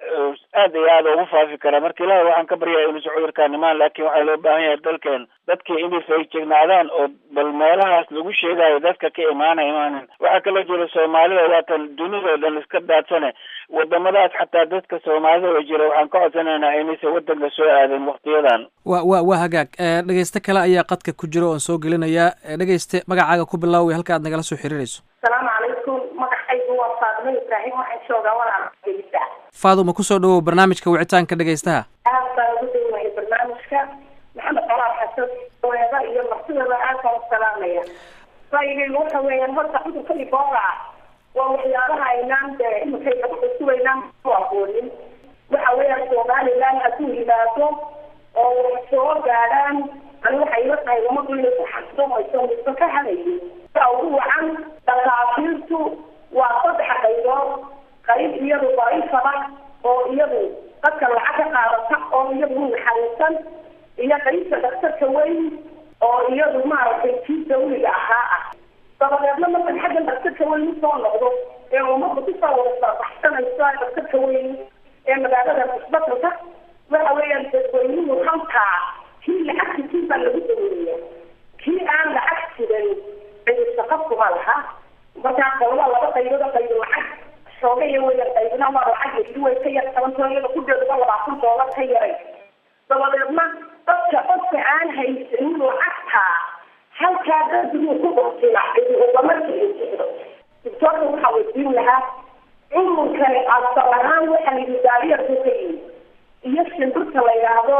aad iyo aad ugu faafi karaa marka ilaahay waxaan ka baryaa inuusan cudurkaan imaan laakiin waxaa loo baahan yahay dalkeen dadkii inay feejignaadaan oo bal meelahaas lagu sheegayo dadka ka imaana imaanin waxaa kaloo jira soomaalida waatan dunidao dhan iska daadsane wadamadaas xataa dadka soomaalida oo jira waxaan ka codsanaynaa inaysan wadanka soo aadin waktiyadan wa wa waa hagaag dhegeyste kale ayaa qadka ku jira oon soo gelinayaa dhegeyste magacaaga ku bilaaway halka aad nagala soo xiriirayso asalaamu calaykum magacaygu waa faadimo ibraahim waxaan joogaa walaalgelisa faaduma kusoo dhawow barnaamijka wicitaanka dhegeystaha aad baan ugu daywahay barnaamijka maxamed colaal xasan weeda iyo martidaba aad baan u salaamaya ra'yigaygu waxa weeyaan horta cudurka ibola waa waxyaabaha aynaan dee iminkay sugaynaan ku aqoonin waxa weeyaan somaliland hadduu yimaado oo wax soo gaadhaan ani waxay ila tahay umadu inay ku xasdomayso midba ka hadayay saa ugu wacan dhakaafiirtu waa saddex qaybood qayb iyadu daciifada oo iyadu dadka lacag ka qaadata oo iyadu u naxariisan iyo qaybta daktarka weyn oo iyadu maaragtay kii dawliga ahaa ah dabadeedna markan xaggan daktarka weyn usoo noqdo ee ummadda kusoo wada sarbaxsanaysa daktarka weyn ee magaalada isbatalka waxa weeyaan dadweynuhu halkaa kii lacagta kii baa lagu daweeya kii aan lacag jiran cidisa qafkuma laha markaa qolada laba qaybood qayb lacag xoogaya weya qaybna waa lacag yadi way ka yar tabantoo iyada ku dheeduba labaatan doolar ka yaray dabadeedna dadka qofka aan haysanin lacagtaa halkaa dadbuu ku qortila cidiubamarka ay jiro doctoorka waxaa weydiin lahaa cudurkani asal ahaan waxa la yidhi daabiyarku ka yimi iyo shimbirka la yidhaahdo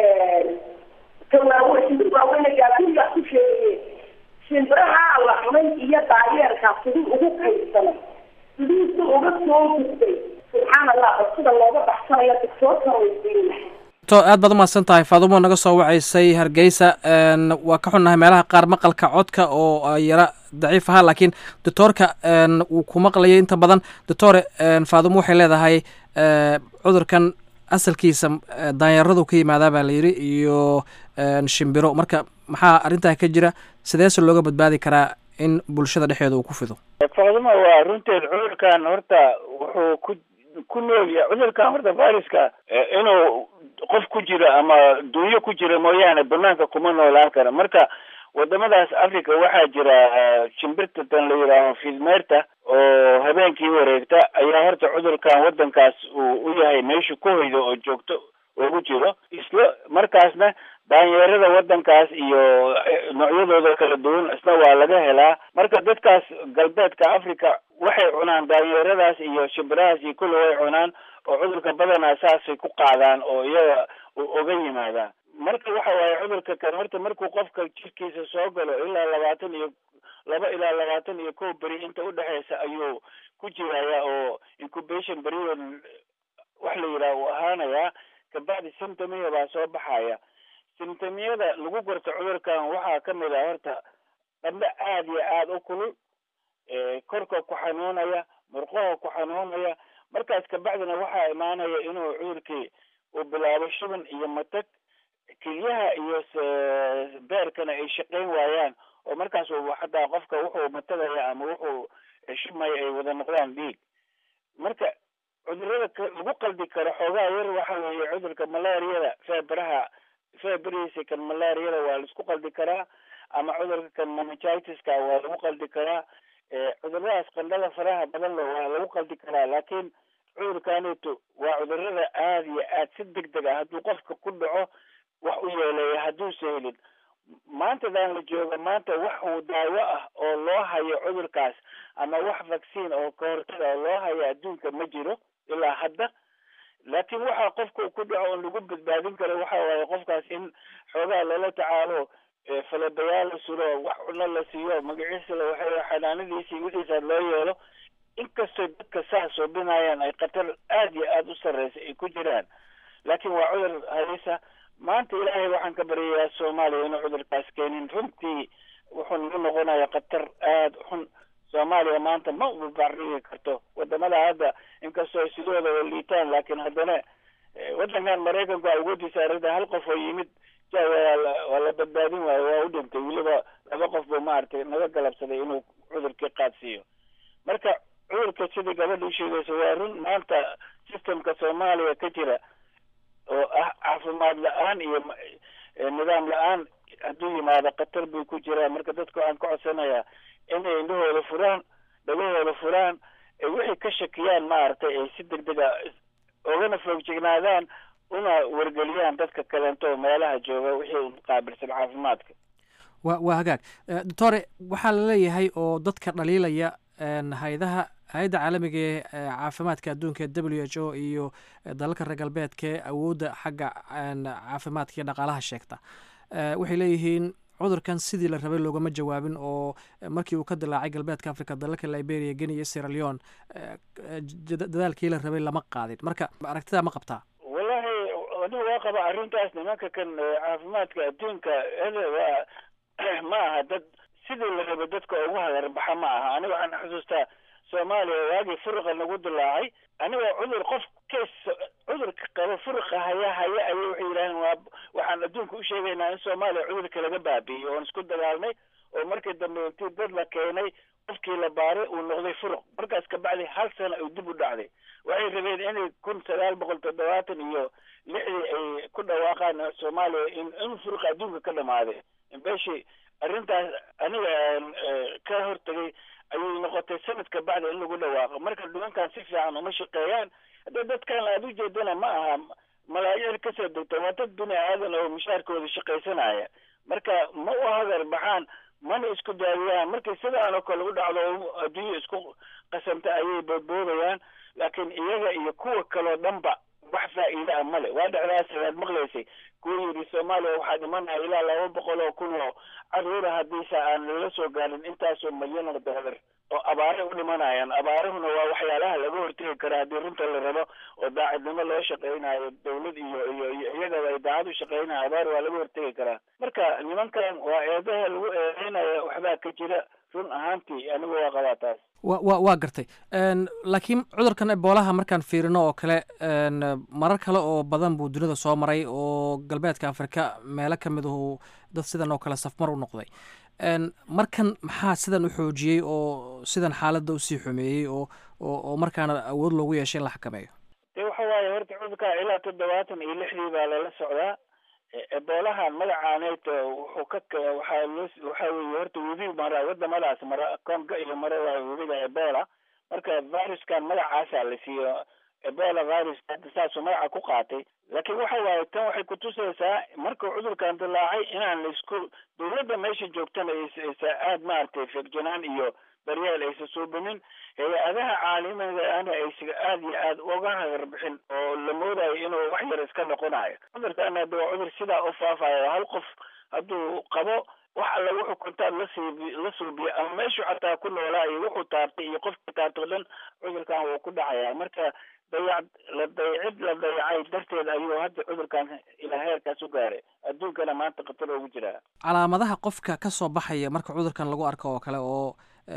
tawaawe shimbir waaweyne gaafurigaa ku sheegaye shimbiraha la cunay iyo daayeerka siduu ugu kaydsanay sidiisu uga soo gudbay subxaan allah bal sida looga baxsanayo doctoorka weydiin lahaa to aad baad umahadsan tahay faadumo naga soo wacaysay hargeysa waa ka xunnahay meelaha qaar maqalka codka oo yara daciif ahaa laakiin doctoorka wuu ku maqlayay inta badan doctore faadumo waxay leedahay cudurkan asalkiisa daanyaradu ka yimaadaa baa la yidhi iyo shimbiro marka maxaa arrintaa ka jira sideese looga badbaadi karaa in bulshada dhexeeda uu ku fido faaduma waa runteed cudurkan horta wuxuu ku ku nool yahay cudurkan horta viruska inuu qof ku jiro ama dunyo ku jira mooyaane banaanka kuma noolaan kara marka wadamadaas africa waxaa jira shimbirta tan la yidhaaho fidmeerta oo habeenkii wareegta ayaa horta cudurkan wadankaas uu u yahay meesha ku hoyda oo joogto ugu jiro isla markaasna daanyeerada wadankaas iyo noocyadooda kala duwan isna waa laga helaa marka dadkaas galbeedka africa waxay cunaan daanyeeradaas iyo shimbirahaas iyo kulli way cunaan oo cudurka badanaa saasay ku qaadaan oo iyaga oga yimaadaan marka waxa waaye cudurka kan horta markuu qofka jirkiisa soo galo ilaa labaatan iyo laba ilaa labaatan iyo kow beri inta udhexeysa ayuu ku jiraya oo incubation period wax la yidhaha uu ahaanayaa kabacdi symptomiya baa soo baxaya symptomiyada lagu garto cudurkan waxaa kamid ah horta qandho aada iyo aada u kulul korka ku xanuunaya murqaha ku xanuunaya markaas kabacdina waxaa imaanaya inuu cudurkii uu bilaabo shuban iyo matag kelyaha iyo beerkana ay shaqayn waayaan oo markaas xataa qofka wuxuu matagaya ama wuxuu shubmaya ay wada noqdaan dhiig marka cudurada lagu qaldi karo xoogaa yar waxa weeye cudurka malaariyada feebaraha feebarihiisa kan malaariyada waa laisku qaldi karaa ama cudurka kan meningitis-ka waa lagu qaldi karaa cuduradaas qandhada faraha badan le waa lagu qaldi karaa laakiin cudurkaneeto waa cudurada aada iyo aad si deg deg ah hadduu qofka ku dhaco wax u yeeleeya hadduusa helin maantadan la jooga maanta wax uu daawo ah oo loo hayo cudurkaas ama wax vaccine oo kahortaga oo loo hayo adduunka ma jiro ilaa hadda laakiin waxaa qofka ku dhaco oon lagu badbaadin karo waxa waaye qofkaas in xoogaa lala tacaalo falabayaal la sulo wax cuno la siiyo magaciisa la waxay xanaanadiisii wixiisa loo yeelo inkastoo dadka saas soobinayaan ay khatar aada iyo aada u sarreysa ay ku jiraan laakiin waa cudur halisa maanta ilaahay waxaan ka baryayaa soomaaliya inuu cudurkaas keenin runtii wuxuu nagu noqonaya khatar aada xun soomaaliya maanta ma ubabarigi karto wadamada hadda inkastoo sidooda wa liitaan laakiin haddana wadankan maraykanku awoodiisa arrinta hal qof oo yimid waa la badbaadin waayo waa u dhintay weliba laba qof buu maaragtay naga galabsaday inuu cudurkii qaadsiiyo marka cudurka sidii gabadha u sheegaysa waa run maanta systemka soomaaliya ka jira oo ah caafimaad la-aan iyo nidaam la-aan hadduu yimaado khatar buu ku jiraa marka dadka waxaan ka codsanayaa inay indhahooda furaan dhagahooda furaan ay wixii ka shakiyaan maaragtay ay si degdega ogana foogjignaadaan una wargeliyaan dadka kaleento oo meelaha jooga wixii qaabilsan caafimaadka wa waa hagaag doctore waxaa la leeyahay oo dadka dhaliilaya hay-adaha hay-adda caalamiga ee caafimaadka adduunka ee w h o iyo dalalka reer galbeedka ee awoodda xagga caafimaadka iyo dhaqaalaha sheegta waxay leeyihiin cudurkan sidii la rabay loogama jawaabin oo markii uu ka dilaacay galbeedka africa dalalka liberia geni iyo sierra leon dadaalkii la rabay lama qaadin marka aragtidaa ma qabtaa wallahi aniga waa qaba arrintaas nimanka kan caafimaadka adduunka waa ma aha dad sidii la rabay dadka ugu hagarbaxa ma aha aniga waxaan xusuustaa soomaaliya waagii furuqa nagu dilaacay anigoo cudur qof kes cudurka qaba furuqa haya haya ayay waxay yidhaaheen waa waxaan adduunka u sheegaynaa in soomaaliya cudurka laga baabi'iyey oon isku dagaalnay oo markii dambe intii dad la keenay qofkii la baaray uu noqday furuq markaas kabacdi hal sana uu dib u dhacday waxay rabeen inay kun sagaal boqol toddobaatan iyo lixdii ay ku dhawaaqaan soomaaliya in in furuqa adduunka ka dhamaaday beshi arrintaas aniga ka hortegay ayay noqotay sanadka bacda in lagu dhawaaqo marka nimankan si fiican uma shaqeeyaan hadda dadkan aada ujeedana ma aha malaayiin kasoo degta waa dad bini aadan oo mushaarkooda shaqaysanaya marka ma u hagar baxaan mana isku daawiyaan markay sidaan oo kale u dhacdo adduunya isku qasamta ayay boodboodayaan laakiin iyaga iyo kuwa kaloo dhanba wax faa'iida ah male waa dhacdaas aad maqlaysay kuwa yidhi soomaaliya waxaa dhimanaya ilaa laba boqol oo kun oo caruura haddiise aan lala soo gaarin intaasoo milyan oo doolar oo abaare u dhimanayaan abaarahuna waa waxyaalaha laga hortegi kara haddii runta la rabo oo daacadnimo loo shaqaynayo dawlad iyo iyo iyo iyagaba ay daacad u shaqaynayo abaar waa laga hortegi karaa marka nimankan waa eedaha lagu eedeynaya waxbaa ka jira run ahaantii anigu waa qabaa taas wa wa waa gartay laakiin cudurkan eboolaha markaan fiirino oo kale marar kale oo badan buu dunida soo maray oo galbeedka afrika meelo ka mid ahu dad sidan oo kale safmar u noqday markan maxaa sidan u xoojiyey oo sidan xaaladda usii xumeeyey oo oo markaana awood loogu yeeshay in la xakameeyo de waxa waaye horta cudurka ilaa toddobaatan iyo lixdii baa lala socdaa eboolahan magacaaneyd wuxuu ka waxaa loo waxa weeye horta webi mara wadamadaas mara conga iyo mara waa webiga ebola marka viruskan magacaasaa la siiyo ebola virus hadda saasuu magaca ku qaatay laakiin waxa waaye tan waxay kutusaysaa markuu cudurkan dilaacay inaan laisku dawladda meesha joogtana aysa aada maaragtay feegjanaan iyo daryeel aysa suubinin hay-adaha caalamiga ana aysa aada iyo aada uga hagarbixin oo la moodayo inuu wax yar iska noqonayo cudurkan hadda waa cudur sidaa u faafayo hal qof hadduu qabo wax alla wuxuu kontaad lasii la suubiyo ama meeshu xataa ku noolaa iyo wuxuu taartay iyo qofka taartay o dhan cudurkan wuu ku dhacayaa marka dayac la dayacid la dayacay darteed ayuu hadda cudurkan ilaa heerkaas u gaaray adduunkana maanta khatar ugu jiraa calaamadaha qofka ka soo baxaya marka cudurkan lagu arko oo kale oo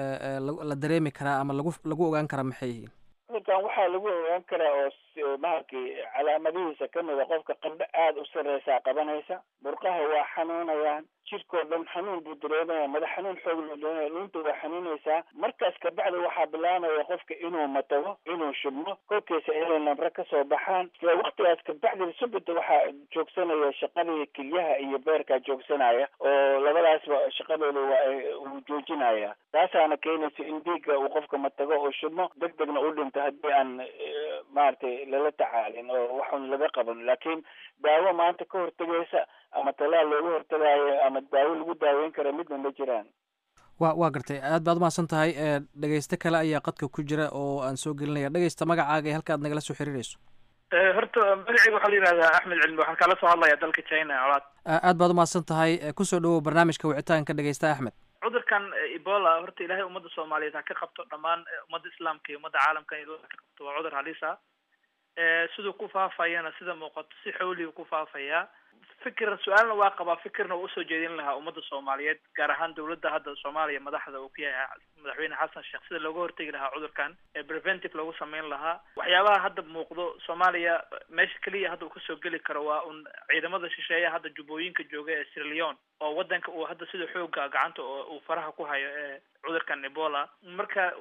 la dareemi karaa ama lagu lagu ogaan karaa maxay yihiin cudurkan waxaa lagu ogaan karaa oo maaragtay calaamadihiisa kamid a qofka qandho aada u sareysaa qabanaysa burqaha waa xanuunayaan jirkoo dhan xanuun buu dareemaya madax xanuun xoog loo dareemaya lunta waa xanuunaysaa markaas kabacdi waxaa bilaabaya qofka inuu matago inuu shubmo kolkiisa inay namre kasoo baxaan isla waktigaas kabacdi subita waxaa joogsanaya shaqadii kelyaha iyo beerkaa joogsanaya oo labadaasba shaqadooda waa uu joojinaya taasaana keenaysa in dhiigga uu qofka matago oo shubmo deg degna u dhinto haddii aan maaragtay lala tacaalin oo waxun laga qaban laakiin daawo maanta ka hortegaysa ama talaal looga hortagaayo ama daawo lagu daaweyn kara midna ma jiraan wa waa gartay aad baad umahadsan tahay dhegeyste kale ayaa qadka ku jira oo aan soo gelinaya dhegeysta magacaaga halka ad nagala soo xiriireyso horta magacayga waxaa la yihahdaa axmed cilmi waxaan kala soo hadlaya dalka china colaad aad baad umahadsan tahay kusoo dhawow barnaamijka wicitaanka dhegeysta axmed cudurkan ebola horta ilaahay ummadda soomaaliyeed ha ka qabto dhammaan ummadda islaamka iyo ummadda caalamka in ka qabto waa cudur halis ah siduu ku faafayana sida muuqato si xawliga ku faafaya fikir su-aalna waa qabaa fikirna waa usoo jeedin lahaa ummadda soomaaliyeed gaar ahaan dawladda hadda soomaaliya madaxda uu ku yahay madaxweyne xasan sheekh sida looga hortegi lahaa cudurkan ee preventive loogu sameyn lahaa waxyaabaha hadda muuqdo soomaaliya meesha keliya hadda uu kasoo geli karo waa un ciidamada shisheeya hadda jubbooyinka jooga ee sierra leone oo wadanka uu hadda sida xooga gacanta oo uu faraha ku hayo ee cudurkan ebola marka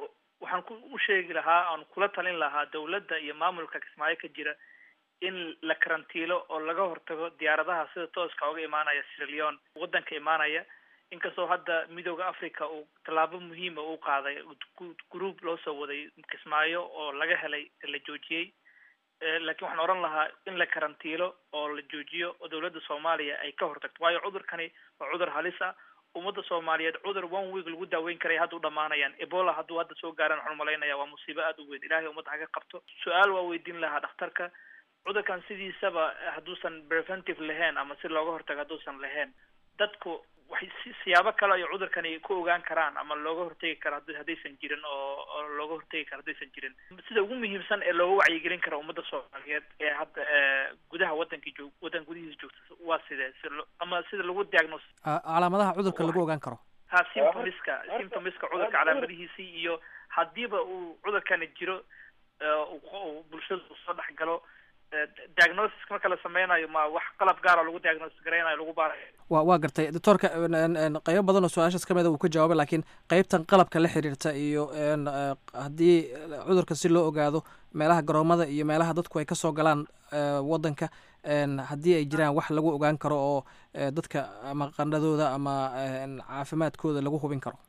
waxaan ku u sheegi lahaa aan kula talin lahaa dawladda iyo maamulka kismaayo ka jira in la karantiilo oo laga hortago diyaaradaha sida tooska uga imaanaya sierra leone waddanka imaanaya inkastoo hadda midooda africa uu tallaabo muhiima uu qaaday group loo soo waday kismaayo oo laga helay la joojiyey laakiin waxaan odhan lahaa in la karantiilo oo la joojiyo oo dawladda soomaaliya ay ka hortagto waayo cudurkani waa cudur halis ah ummadda soomaaliyeed cudur one week lagu daaweyn karay hadda u dhamaanayaan ebola hadduu hadda soo gaaran waxaan umalaynaya waa musiibo aada u weyn ilahay ummadda haga qabto su-aal waa weydiin lahaa dhakhtarka cudurkan sidiisaba hadduusan preventive lahayn ama si looga hortago hadduusan lahayn dadku waxay si siyaabo kale ay cudurkani ku ogaan karaan ama looga hortegi karo haddaysan jirin oo oo looga hortegi karo haddaysan jirin sida ugu muhiimsan ee looga wacyigelin karo ummadda soomaaliyeed ee hadda gudaha waddankii joog waddan gudihiisa joogta waa sidee si ama sida lagu diagnos calaamadaha cudurka lagu ogaan karo ha symptomiska symptomiska cudurka calaamadihiisii iyo haddiiba uu cudurkani jiro bulshada uu soo dhex galo diagnosis marka la sameynayo ma wax qalab gaara lagu diagnosis garaynayo lagu baarayo wa waa gartay doctoorka qeybo badan oo su-aashaas ka mida uu ka jawaabay laakiin qeybtan qalabka la xiriirta iyo haddii cudurka si loo ogaado meelaha garoomada iyo meelaha dadku ay kasoo galaan waddanka haddii ay jiraan wax lagu ogaan karo oo dadka ama qandhadooda ama caafimaadkooda lagu hubin karo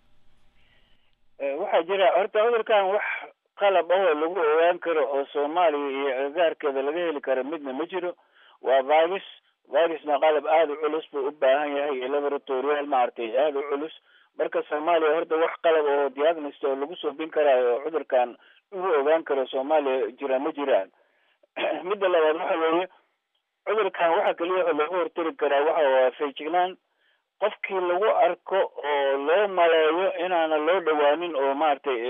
waxaa jira horta cudurkan wax qalab ahoo lagu ogaan karo oo soomaaliya iyo agagaarkeeda laga heli karo midna ma jiro waa virus virusna qalab aada u culus buu u baahan yahay iyo laboratorial maaragtay aada u culus marka soomaaliya horta wax qalab oo diagnost oo lagu soobin karaayo oo cudurkan lagu ogaan karo soomaaliya jira ma jiraan midda labaad waxa weeye cudurkan waxa keliya oo laga hortari karaa waxa waa feejignaan qofkii lagu arko oo loo maleeyo inaana loo dhawaanin oo maaragtay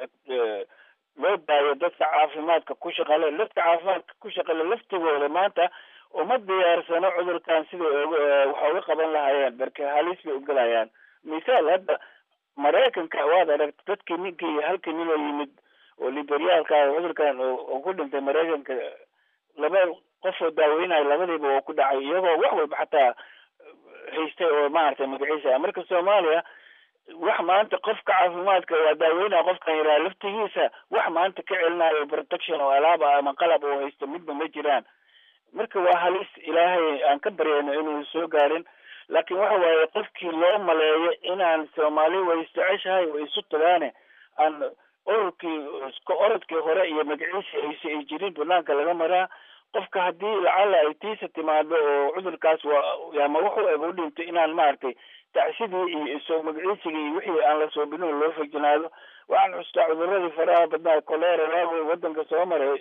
loo daayo dadka caafimaadka ku shaqale dadka caafimaadka ku shaqale laftigooda maanta uma diyaarsano cudurkan siday waxa uga qaban lahaayeen marka halis bay ugelayaan misaal hadda maraykanka waad aragta dadkii ninkii halkii nin oo yimid oo liberyaalka cudurkan oo ku dhintay maraykanka laba qof oo daaweynayo labadiiba oo ku dhacay iyagoo wax walba xataa haystay oo maaragtay magaciisa marka soomaaliya wax maanta qofka caafimaadka waa daaweynaya qofkan yaraa laftigiisa wax maanta ka celinayo protection oo alaaba ama qalab oo haysto midba ma jiraan marka waa halis ilaahay aan ka baryayno inuu soo gaarin laakiin waxa waaye qofkii loo maleeyo inaan soomaali way isjeceshahay way isu tagaane aan ororkii iska orodkii hore iyo magaciisa ayse ay jirin banaanka laga maraa qofka haddii lacala ay tiisa timaado oo cudurkaas waa ama wuxuu eg u dhintay inaan maaragtay tacsidii iyo soo magaciisigii iyo wixii aan la soobinin loo fejinaado waxaan xustaa cuduradii faraha badnaa colera waago waddanka soo maray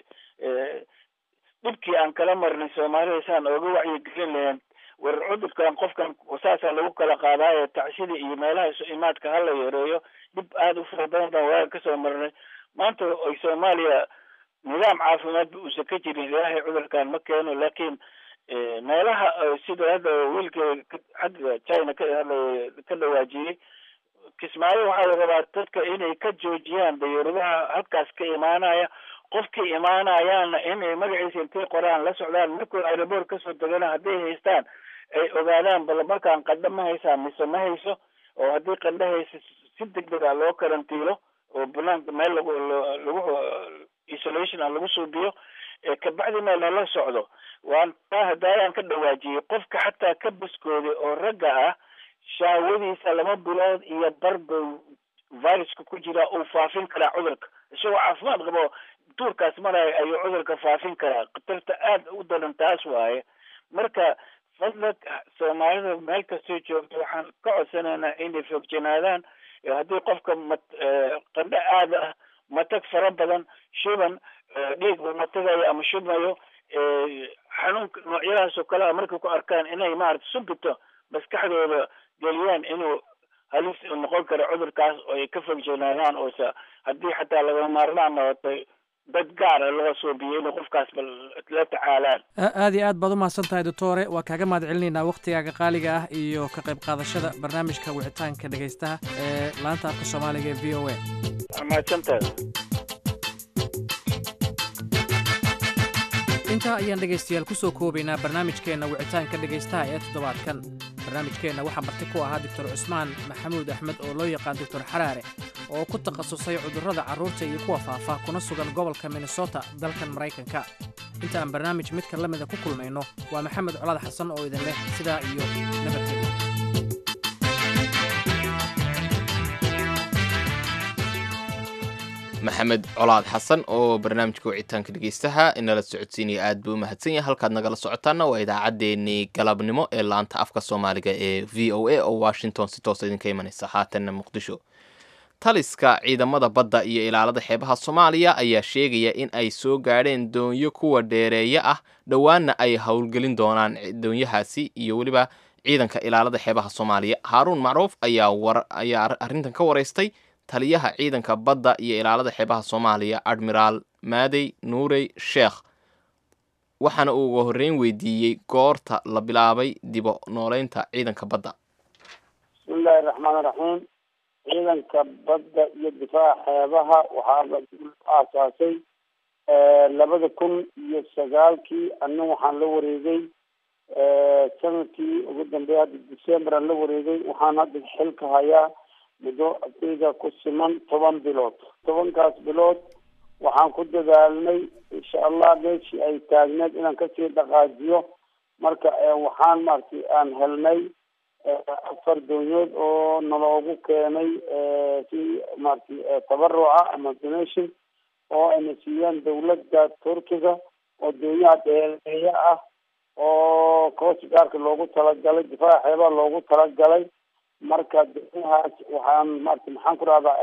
dhibkii aan kala marnay soomaalida saan ooga wacyigelin lahayn war cudurkan qofkan saasaa lagu kala qaadaayo tacsidii iyo meelaha isu imaadka hala yareeyo dhib aada u fara badan baan waaga kasoo marnay maanta ay soomaaliya nidaam caafimaad ba uusan ka jirin ilaahay cudurkan ma keeno laakiin meelaha sida hadda wiilka xagga china ka hadlay ka dhawaajiyey kismaayo waxaa la rabaa dadka inay ka joojiyaan dayuuradaha halkaas ka imaanaya qofkii imaanayaana inay magaciisa intay qoraan la socdaan markuu aeroboort kasoo degana hadday haystaan ay ogaadaan bal markaan qandho ma haysaa mise ma hayso oo haddii qandho haysa si deg deg a loo karantiilo oo banaanka meel lagu lagu isolation a lagu suubiyo kabacdi meel lala socdo waan taa hadaayaan ka dhawaajiyey qofka xataa ka baskooday oo ragga ah shaawadiisa laba bilood iyo barba viruska ku jira uu faafin karaa cudurka isagoo caafimaad qabo duurkaas maraya ayuu cudurka faafin karaa khatarta aada u daran taas waaye marka fadlag soomaalida meel kastoo joogto waxaan ka codsanaynaa inay foogjanaadaan haddii qofka mat qandho aada ah matag fara badan shuban dhiig uu matagayo ama shubmayo xanuunka noocyadaas oo kale a markay ku arkaan inay maarata subito maskaxdooda geliyaan inuu halis noqon karo cudurkaas oo ay ka fogjanaadaan oose haddii xataa laga maarmaan noqotay dad gaara loo suubiyo inay qofkaas bal la tacaalaan aad iyo aad baad u mahadsan tahay doctore waa kaaga mahad celinaynaa wakhtigaaga qaaliga ah iyo ka qayb qaadashada barnaamijka wicitaanka dhegaystaha ee laanta afka soomaaliga ee v o a mahadsantahay intaa ayaan dhegaystayaal ku soo koobaynaa barnaamijkeenna wicitaanka dhegaystaha ee toddobaadkan barnaamijkeenna waxaa marti ku ahaa doctor cusmaan maxamuud axmed oo loo yaqaan doctor xaraare oo ku takhasusay cudurrada carruurta iyo kuwa faafa kuna sugan gobolka minnesota dalkan maraykanka inta aan barnaamij midka la mida ku kulmayno waa maxamed colaad xasan oo idin leh sidaa iyo nabadgelyo maxamed colaad xasan oo barnaamijka wicitaanka dhegeystaha inala socodsiinaya aad buu u mahadsan yahay halkaad nagala socotaana waa idaacaddeenii galabnimo ee laanta afka soomaaliga ee v o a oo washington si toosa idinka imanaysa haatanna muqdisho taliska ciidamada badda iyo ilaalada xeebaha soomaaliya ayaa sheegaya in ay soo gaadheen doonyo kuwa dheereeya ah dhowaanna ay howlgelin doonaan doonyahaasi iyo weliba ciidanka ilaalada xeebaha soomaaliya haaruun macruuf ayaa ayaa arrintan ka waraystay taliyaha ciidanka badda iyo ilaalada xeebaha soomaaliya admiraal maadey nuurey sheekh waxaana uu uga horreyn weydiiyey goorta la bilaabay dibo nooleynta ciidanka badda bismillahi raxmaan raxiim ciidanka badda iyo difaaca xeebaha waxaa la aasaasay labada kun iyo sagaalkii anna waxaan la wareegay sanadkii ugu dambeeya hadda decemberan la wareegay waxaan hadda xilka hayaa muddo ardayda ku siman toban bilood tobankaas bilood waxaan ku dadaalnay insha allah meeshii ay taagneed inaan kasii dhaqaajiyo marka waxaan maaragtay aan helnay afar doonyood oo naloogu keenay si maaragtay tabaruca ama donation oo ayna siiyeen dawladda turkiga oo doonyaha dheereeya ah oo coast gaarka loogu talagalay difaaca xeebaha loogu talagalay marka doonyahaas waxaan maarata maxaan ku rahdaa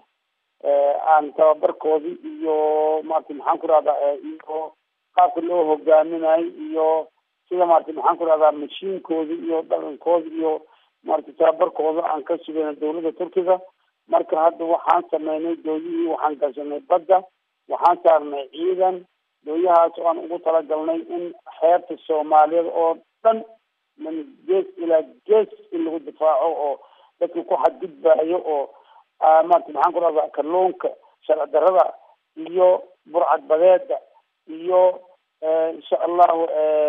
aan tababarkoodii iyo maarata maxaan ku rahdaa iyo qaabka loo hogaaminayo iyo sida maarata maxaan ku rahdaa mashiinkoodi iyo dhaqankooda iyo maarata tababarkooda aan ka sugayna dawladda turkiga marka hadda waxaan sameynay dooyihii waxaan gashanay badda waxaan saarnay ciidan dooyahaas oo aan ugu talagalnay in xeebta soomaaliyeed oo dhan min gees ilaa gees in lagu difaaco oo dadka ku xadgudbaayo oo maarata maxaan ku rahdaa kalluunka sharci darada iyo burcad badeeda iyo insha allahu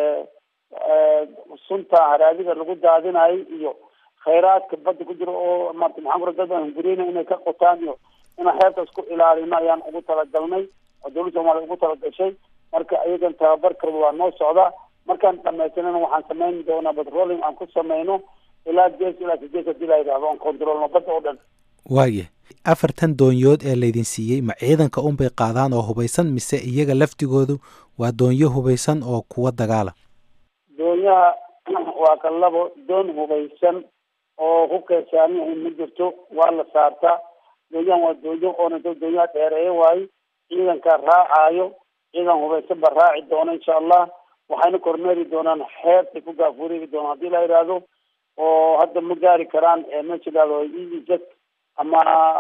sunta haraadiga lagu daadinayo iyo khayraadka badda ku jira oo maarata maxaan ku rahda dad aan hungureyna inay ka qotaan iyo inaan xeebtaas ku ilaalino ayaan ugu talagalnay oo dawladda soomaaliya ugu talagashay marka iyagan tababarkooda waa noo socdaa markaan dhamaysanana waxaan samayn doonaa batrolling aan ku sameyno ilaa gees ilaa sideed hadii la yidhahdo aan controlno badda oo dhan waaya afartan doonyood ee laydin siiyey ma ciidanka unbay qaadaan oo hubaysan mise iyaga laftigoodu waa doonyo hubaysan oo kuwa dagaala doonyaha waa ka labo doon hubaysan oo hubkay saaran yahay ma jirto waa la saartaa doonyahan waa doonyo oona doonyaha dheereeya waayo ciidanka raacayo ciidan hubaysan ba raaci doona insha allah waxayna kormeeri doonaan xeebtay ku gaafureegi doonaan hadii la yidhaahdo oo hadda ma gaari karaan meesha yidhahdo ez ama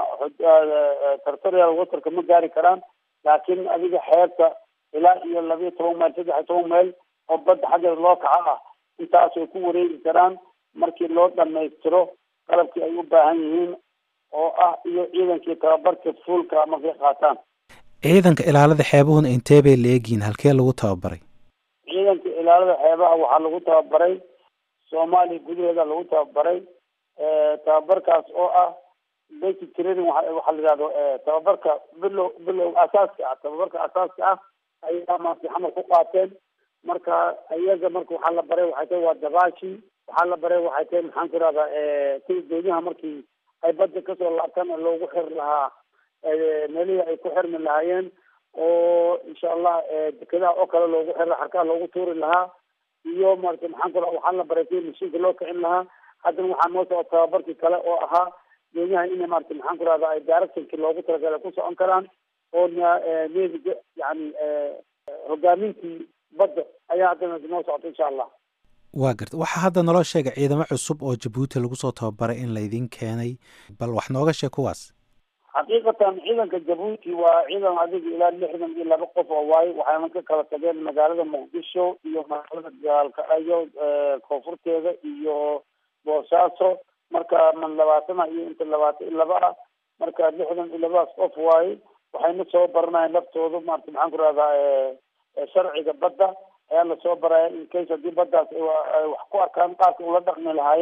territorial waterka ma gaari karaan laakiin adiga xeebta ilaa iyo labiyo toban mayl saddex iyo toban mayl oo badda xaggeeda loo kaco ah intaas ay ku wareegi karaan markii loo dhamaystiro qalabkii ay u baahan yihiin oo ah iyo ciidankii tababarka fuulka markay qaataan ciidanka ilaalada xeebuhuna intee bay la egyihiin halkee lagu tababaray ciidanka ilaalada xeebaha waxaa lagu tababaray soomaaliya gudaheeda lagu tababaray tababarkaas oo ah basic training waxaa la yidhahdo tababarka bilow bilow asaaska ah tababarka asaaska ah ayaa maarata xamar ku qaateen marka iyaga marka waxaa la baray waxay tahay waa dabaashii waxaa la baray waxay tahay maxaan ku rahdaa sida doonyaha markii ay badda kasoo laabtaan loogu xiri lahaa meelihii ay ku xirmi lahaayeen oo insha allah dekedaha oo kale loogu xiri xarkaha loogu tuuri lahaa iyo maarata maxaan ku raha waxaa la baray sida mashiinka loo kicin lahaa haddana waxaa noo socota tababarkii kale oo ahaa doonyaha ina maarata maxaan ku rahda ay directionkii loogu talagalay ku socon karaan oo neviga yani hogaamintii badda ayaa haddana noo socota insha allah waa garta waxaa hadda naloo sheegay ciidamo cusub oo jabuuti lagu soo tababaray in laydin keenay bal wax nooga sheeg kuwaas xaqiiqatan ciidanka jabuuti waa ciidan adiga ilaa lixdan iyo laba qof oo waayo waxayna ka kala tageen magaalada muqdisho iyo magaalada gaalkacyo koonfurteeda iyo boosaaso marka man labaatana iyo inta labaatan iyo laba ah marka lixdan iyo labadaas qof waaye waxayna soo baranayaan laftooda maarata maxaan ku rahdaa sharciga badda ayaa lasoo baraya in case haddii baddaas ay wax ku arkaan qaabka ula dhaqmi lahaayeen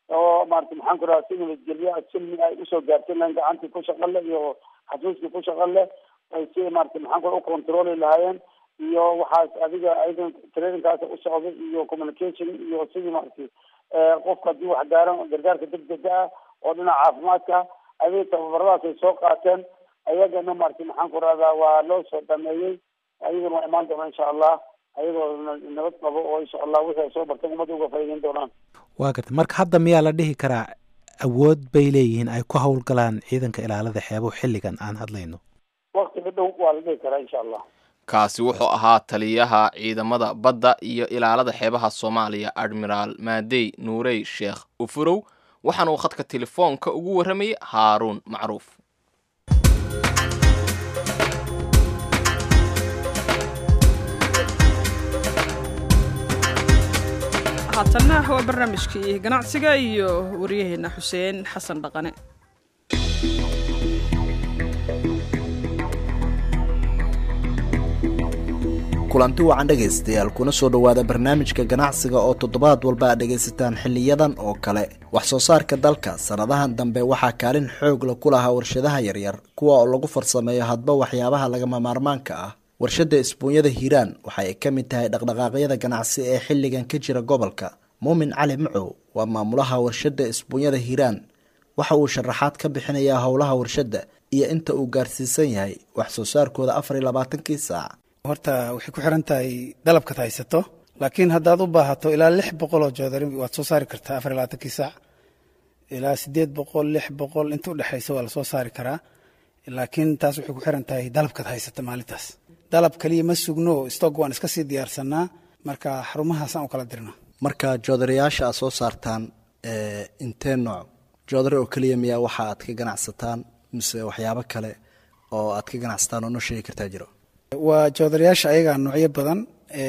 oo maarata maxaan ku rahaa si nabadgelyo silmi ay usoo gaartay lan gacantii ku shaqo leh iyo xafiiskii ku shaqo leh ay si maarata maxaan ku u controli lahaayeen iyo waxaas adiga ayadan traininkaas u socday iyo communication iyo sidii maarata qofka haddii wax gaaran gargaarka degdega ah oo dhinaca caafimaadka adiga tababaradaas ay soo qaateen ayagana maarata maxaan ku rahdaa waa loo soo dhameeyey ayagana waa imaan doona insha allah ayagoo nabad qabo oo insha allah wixii ay soo barteen ummadda uga faa'iideyn doonaan waa garta marka hadda miyaa la dhihi karaa awood bay leeyihiin ay ku howlgalaan ciidanka ilaalada xeebuhu xilligan aan hadlayno waktiga dhow waa la dhihi karaa insha allah kaasi wuxuu ahaa taliyaha ciidamada badda iyo ilaalada xeebaha soomaaliya admiraal maadey nuurey sheekh ufurow waxaana uu khadka telefoonka ugu warramayay haaruun macruuf haatanna waa barnaamijkii ganacsiga iyo waryaheena xuseen xasan dhaqane kulanti wacan dhegaystayaal kuna soo dhowaada barnaamijka ganacsiga oo toddobaad walba aad dhegaysataan xiliyadan oo kale wax soo saarka dalka sannadahan dambe waxaa kaalin xoog la ku lahaa warshadaha yaryar kuwa oo lagu farsameeyo hadba waxyaabaha lagama maarmaanka ah warshadda isbuunyada hiiraan waxa ay ka mid tahay dhaqdhaqaaqyada ganacsi ee xilligan ka jira gobolka muumin cali macow waa maamulaha warshadda isbuunyada hiiraan waxa uu sharaxaad ka bixinayaa howlaha warshadda iyo inta uu gaarsiisan yahay wax soo saarkooda afar iyo labaatankii saac horta waxay ku xiran tahay dalabkaad haysato laakiin haddaad u baahato ilaa lix boqol oo joodari waad soo saari kartaa afar iyo labaatankii saac ilaa sideed boqol lix boqol inta udhexaysa waa lasoo saari karaa laakiin taas waxay ku xiran tahay dalabkaad haysata maalintaas dalab kaliya ma sugno stock waan iska sii diyaarsanaa marka xarumahaasaan u kala dirna marka joodariyaasha aad soo saartaan intee nooc joodari oo keliya miyaa waxa aad ka ganacsataan mise waxyaabo kale oo aad ka ganacsataan oo noo sheegi kartaa jiro waa joodariyaasha ayagaa noocyo badan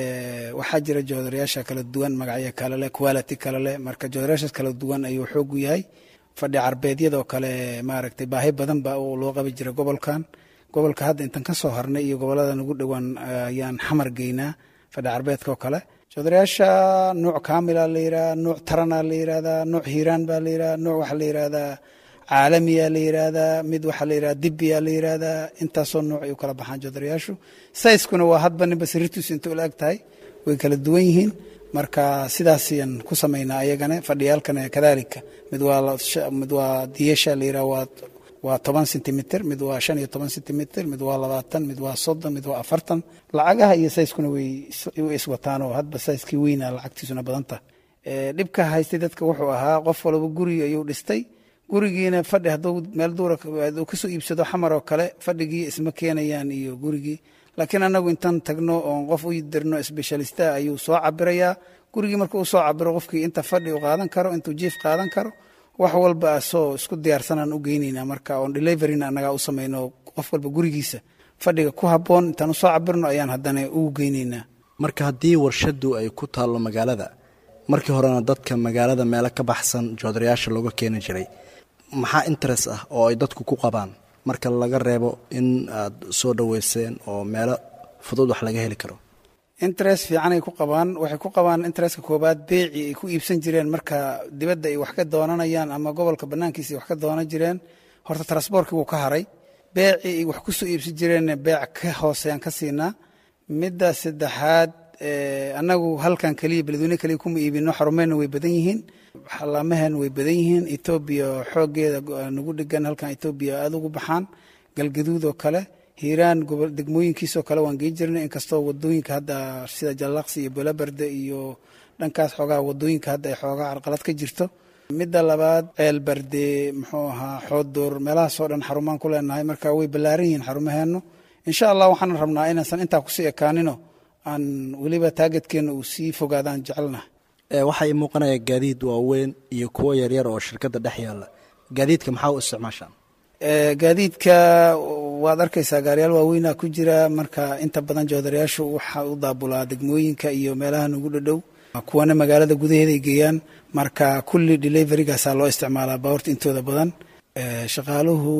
waxaa jira joodariyaasha kala duwan magacyo kale leh quality kale leh marka joodariyaashaas kala duwan ayuu xoogu yahay fadhi carbeedyadoo kale maaragtay baahi badan ba loo qabi jira gobolkan gobolka hadda intan ka soo harnay iyo gobolada nagu dhowaan ayaan xamar geynaa fadhi carbeedka oo kale joodariyaasha nuuc kaamila la yidhaha nuuc tarana la yidhahdaa nuuc hiiraan baa la yidhaha nuuc waxaa la yidhahdaa caalamiya la yidhaahdaa mid waxaa la yidhahda dibiya la yidhaahdaa intaasoo nuuc ay u kala baxaan joodariyaashu sayskuna waa hadba ninba siritus inta ula eg tahay way kala duwan yihiin marka sidaasayaan ku samaynaa ayagana fadhiyaalkana kadalika mid waa mid waa diyasha la yidhaha waa waa toban sentimitir mid waa shan iyo toban sentimitir mid waa labaatan mid waa soddon mid waa afartan lacagaha iyo sayskuna way iswataan oo hadba sayskii weyna lacagtiisuna badanta dhibka haystay dadka wuxuu ahaa qof walba guri ayuu dhistay gurigiina fadhi hadduu meel duura kasoo iibsado xamar oo kale fadhigii isma keenayaan iyo gurigii laakiin anagu intaan tagno oon qof u dirno specialista ayuu soo cabirayaa gurigii marka uu soo cabiro qofkii inta fadhi u qaadan karo intuu jiif qaadan karo wax walba asoo isku diyaarsanaan u geynayna marka oon deliveryna annagaa u samayno qof walba gurigiisa fadhiga ku habboon intaan usoo cabirno ayaan haddana ugu geynaynaa marka haddii warshaddu ay ku taallo magaalada markii horena dadka magaalada meelo ka baxsan joodariyaasha looga keeni jiray maxaa interest ah oo ay dadku ku qabaan marka laga reebo in aad soo dhoweyseen oo meelo fudud wax laga heli karo interest fiicanay ku qabaan waxay ku qabaan interestka koobaad beeci ay ku iibsan jireen marka dibadda ay wax ka doonanayaan ama gobolka bannaankiisa ay wax ka doonan jireen horta transboorkii wuu ka haray beeci ay wax ku soo iibsan jireenna beec ka hooseeyaan ka siinaa midda saddexaad annagu halkan keliya beledweyne keliya kuma iibino xarumeyna way badan yihiin xalaamaheena way badan yihiin etoobiya xoogeeda nagu dhegan halkan etoobiya aada ugu baxaan galgaduud oo kale hiiraan degmooyinkiisoo kale waan gei jirnay inkastoo wadooyinka hadda sida jallaqsi iyo bolabarde iyo dhankaas xoogaa wadooyinka hadda ay xoogaa carqalad ka jirto midda labaad ceelbarde muxuu ahaa xoodur meelahaasoo dhan xarumaan ku leenahay marka way ballaaran yihiin xarumaheennu insha allah waxaan rabnaa inaysan intaa kusii ekaanino aan weliba taageedkeena uu sii fogaadaan jecelnaha waxaa ii muuqanaya gaadiid waaweyn iyo kuwo yaryar oo shirkadda dhex yaalla gaadiidka maxaa u isticmaashaan gaadiidka waad arkaysaa gaariyaal waaweynaa ku jira marka inta badan joodarayaashu waxaa u daabulaa degmooyinka iyo meelaha nagu dhadhow kuwana magaalada gudaheeda ay geeyaan marka kulli deliverygaasaa loo isticmaalaa baawarta intooda badan shaqaaluhu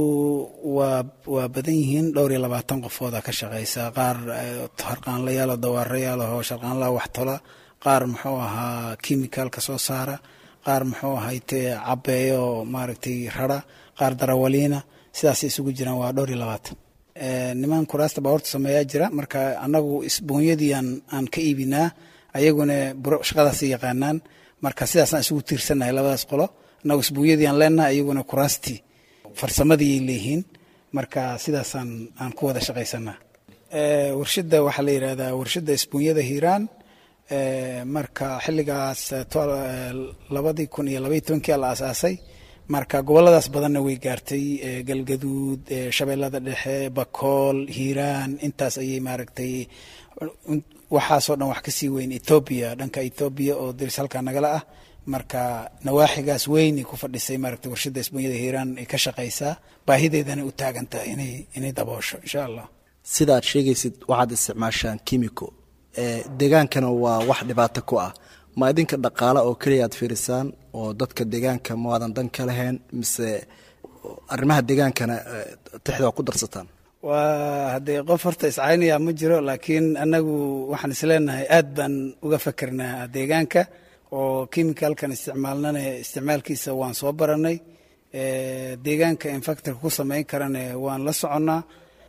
waa waa badan yihiin dhowr iyo labaatan qofooda ka shaqaysa qaar harqaanlayaal oo dawaarayaal oo sharqaanlaha waxtola qaar muxuu ahaa kimicalka soo saara qaar muxuu ahayte cabeeyo maaragtay rara qaar darawaliina sidaasay isugu jiraan waa dhowr iyo labaatan niman kuraasta baabuurta sameeyaa jira marka annagu isboonyadii aan aan ka iibinaa ayaguna shaqadaas yaqaanaan marka sidaasaan isugu tiirsannahay labadaas qolo annagu isboonyadii aan leenahay ayaguna kuraastii farsamadii leeyihiin marka sidaasaan aan ku wada shaqaysanaa warshadda waxaa la yidhahdaa warshadda isbuunyada hiiraan marka xilligaas labadii kun iyo labaiy tobankii la aasaasay marka goboladaas badanna way gaartay galgaduud shabeellada dhexe bakool hiiraan intaas ayay maaragtay waxaasoo dhan wax kasii weyn etoobiya dhanka etoobiya oo diris halkaa nagala ah marka nawaaxigaas weynay ku fadhisay maaragtay warshadda isbuunyada hiiraan ay ka shaqaysaa baahideedana u taagantahay inay inay daboosho insha allah sida aad sheegaysid waxaad isticmaashaan kimiko degaankana waa wax dhibaato ku ah ma idinka dhaqaale oo keliya aad fiirisaan oo dadka deegaanka maadan dan ka lahayn mise arrimaha deegaankana tixda waa ku darsataan waa haddee qof horta iscaynaya ma jiro laakiin annagu waxaan isleenahay aad baan uga fakernaa deegaanka oo chemicalkan isticmaalnana isticmaalkiisa waan soo baranay deegaanka infactorka ku samayn karana waan la soconnaa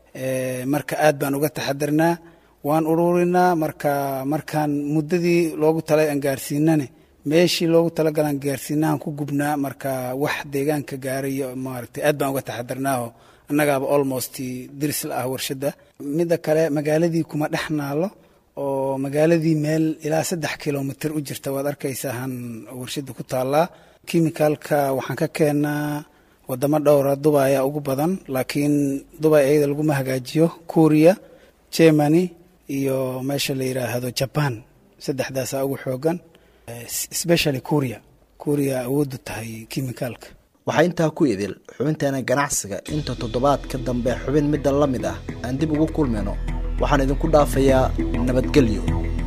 marka aad baan uga taxadarnaa waan ururinaa marka markaan muddadii loogu talay aan gaarsiinane meeshii loogu talagalaan gaarsiinahan ku gubnaa marka wax deegaanka gaarayo maaragtay aad baan uga taxadarnaaho annagaaba almost diris la ah warshadda midda kale magaaladii kuma dhex naalo oo magaaladii meel ilaa saddex kilomitr u jirta waad arkaysaa han warshadda ku taallaa kimicalka waxaan ka keenaa wadamo dhowra dubay ayaa ugu badan laakiin dubay ayada laguma hagaajiyo kuuriya germany iyo meesha la yidhaahdo jaban saddexdaasaa ugu xoogan specially kuuriya kuuriya awooddu tahay kimicalka waxaa intaa ku idil xubinteena ganacsiga inta toddobaad ka dambe xubin midda la mid ah aan dib ugu kulmayno waxaan idinku dhaafayaa nabadgelyo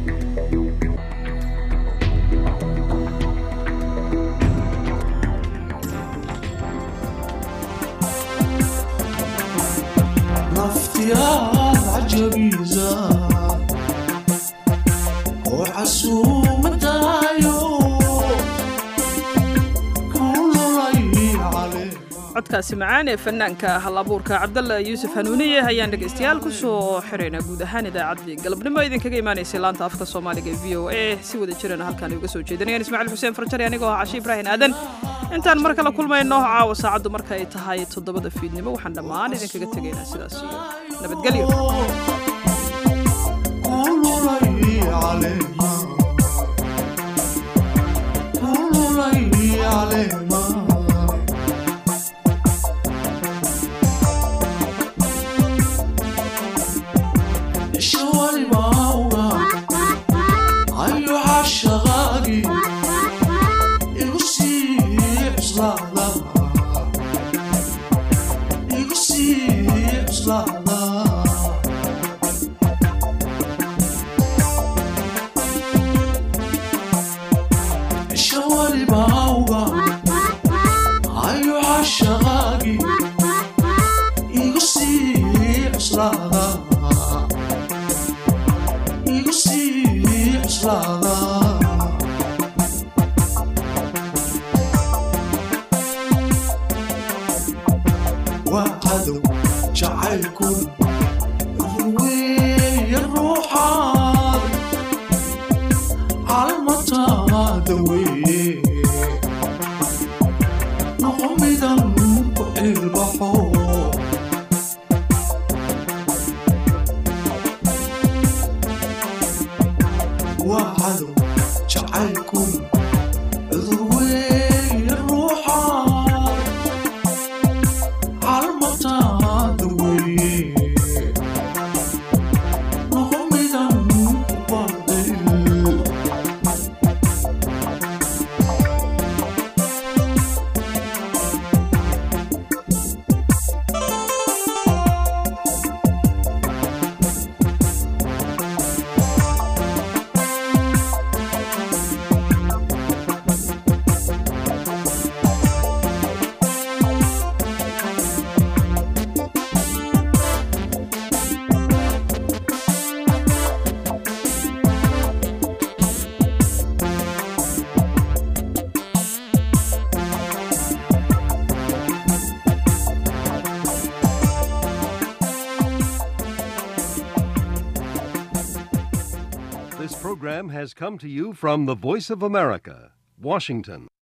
codkaasi macaan ee fanaanka hal abuurka cabdalla yuusuf hanuuniye ayaan dhegaystayaal ku soo xiraynaa guud ahaan idaacaddii galabnimo idinkaga imaanaysay laanta afka soomaaliga e v o a si wada jirana halkaan uga soo jeedinayaan ismaaciil xuseen farjari anigoo ah cashi ibraahin aadan intaan mar kale kulmayno caawa saacaddu marka ay tahay toddobada fiidnimo waxaan dhammaan idinkaga tegaynaa sidaas iyo nabadgelyo Almatada wey program has come to you from the Voice of America, Washington.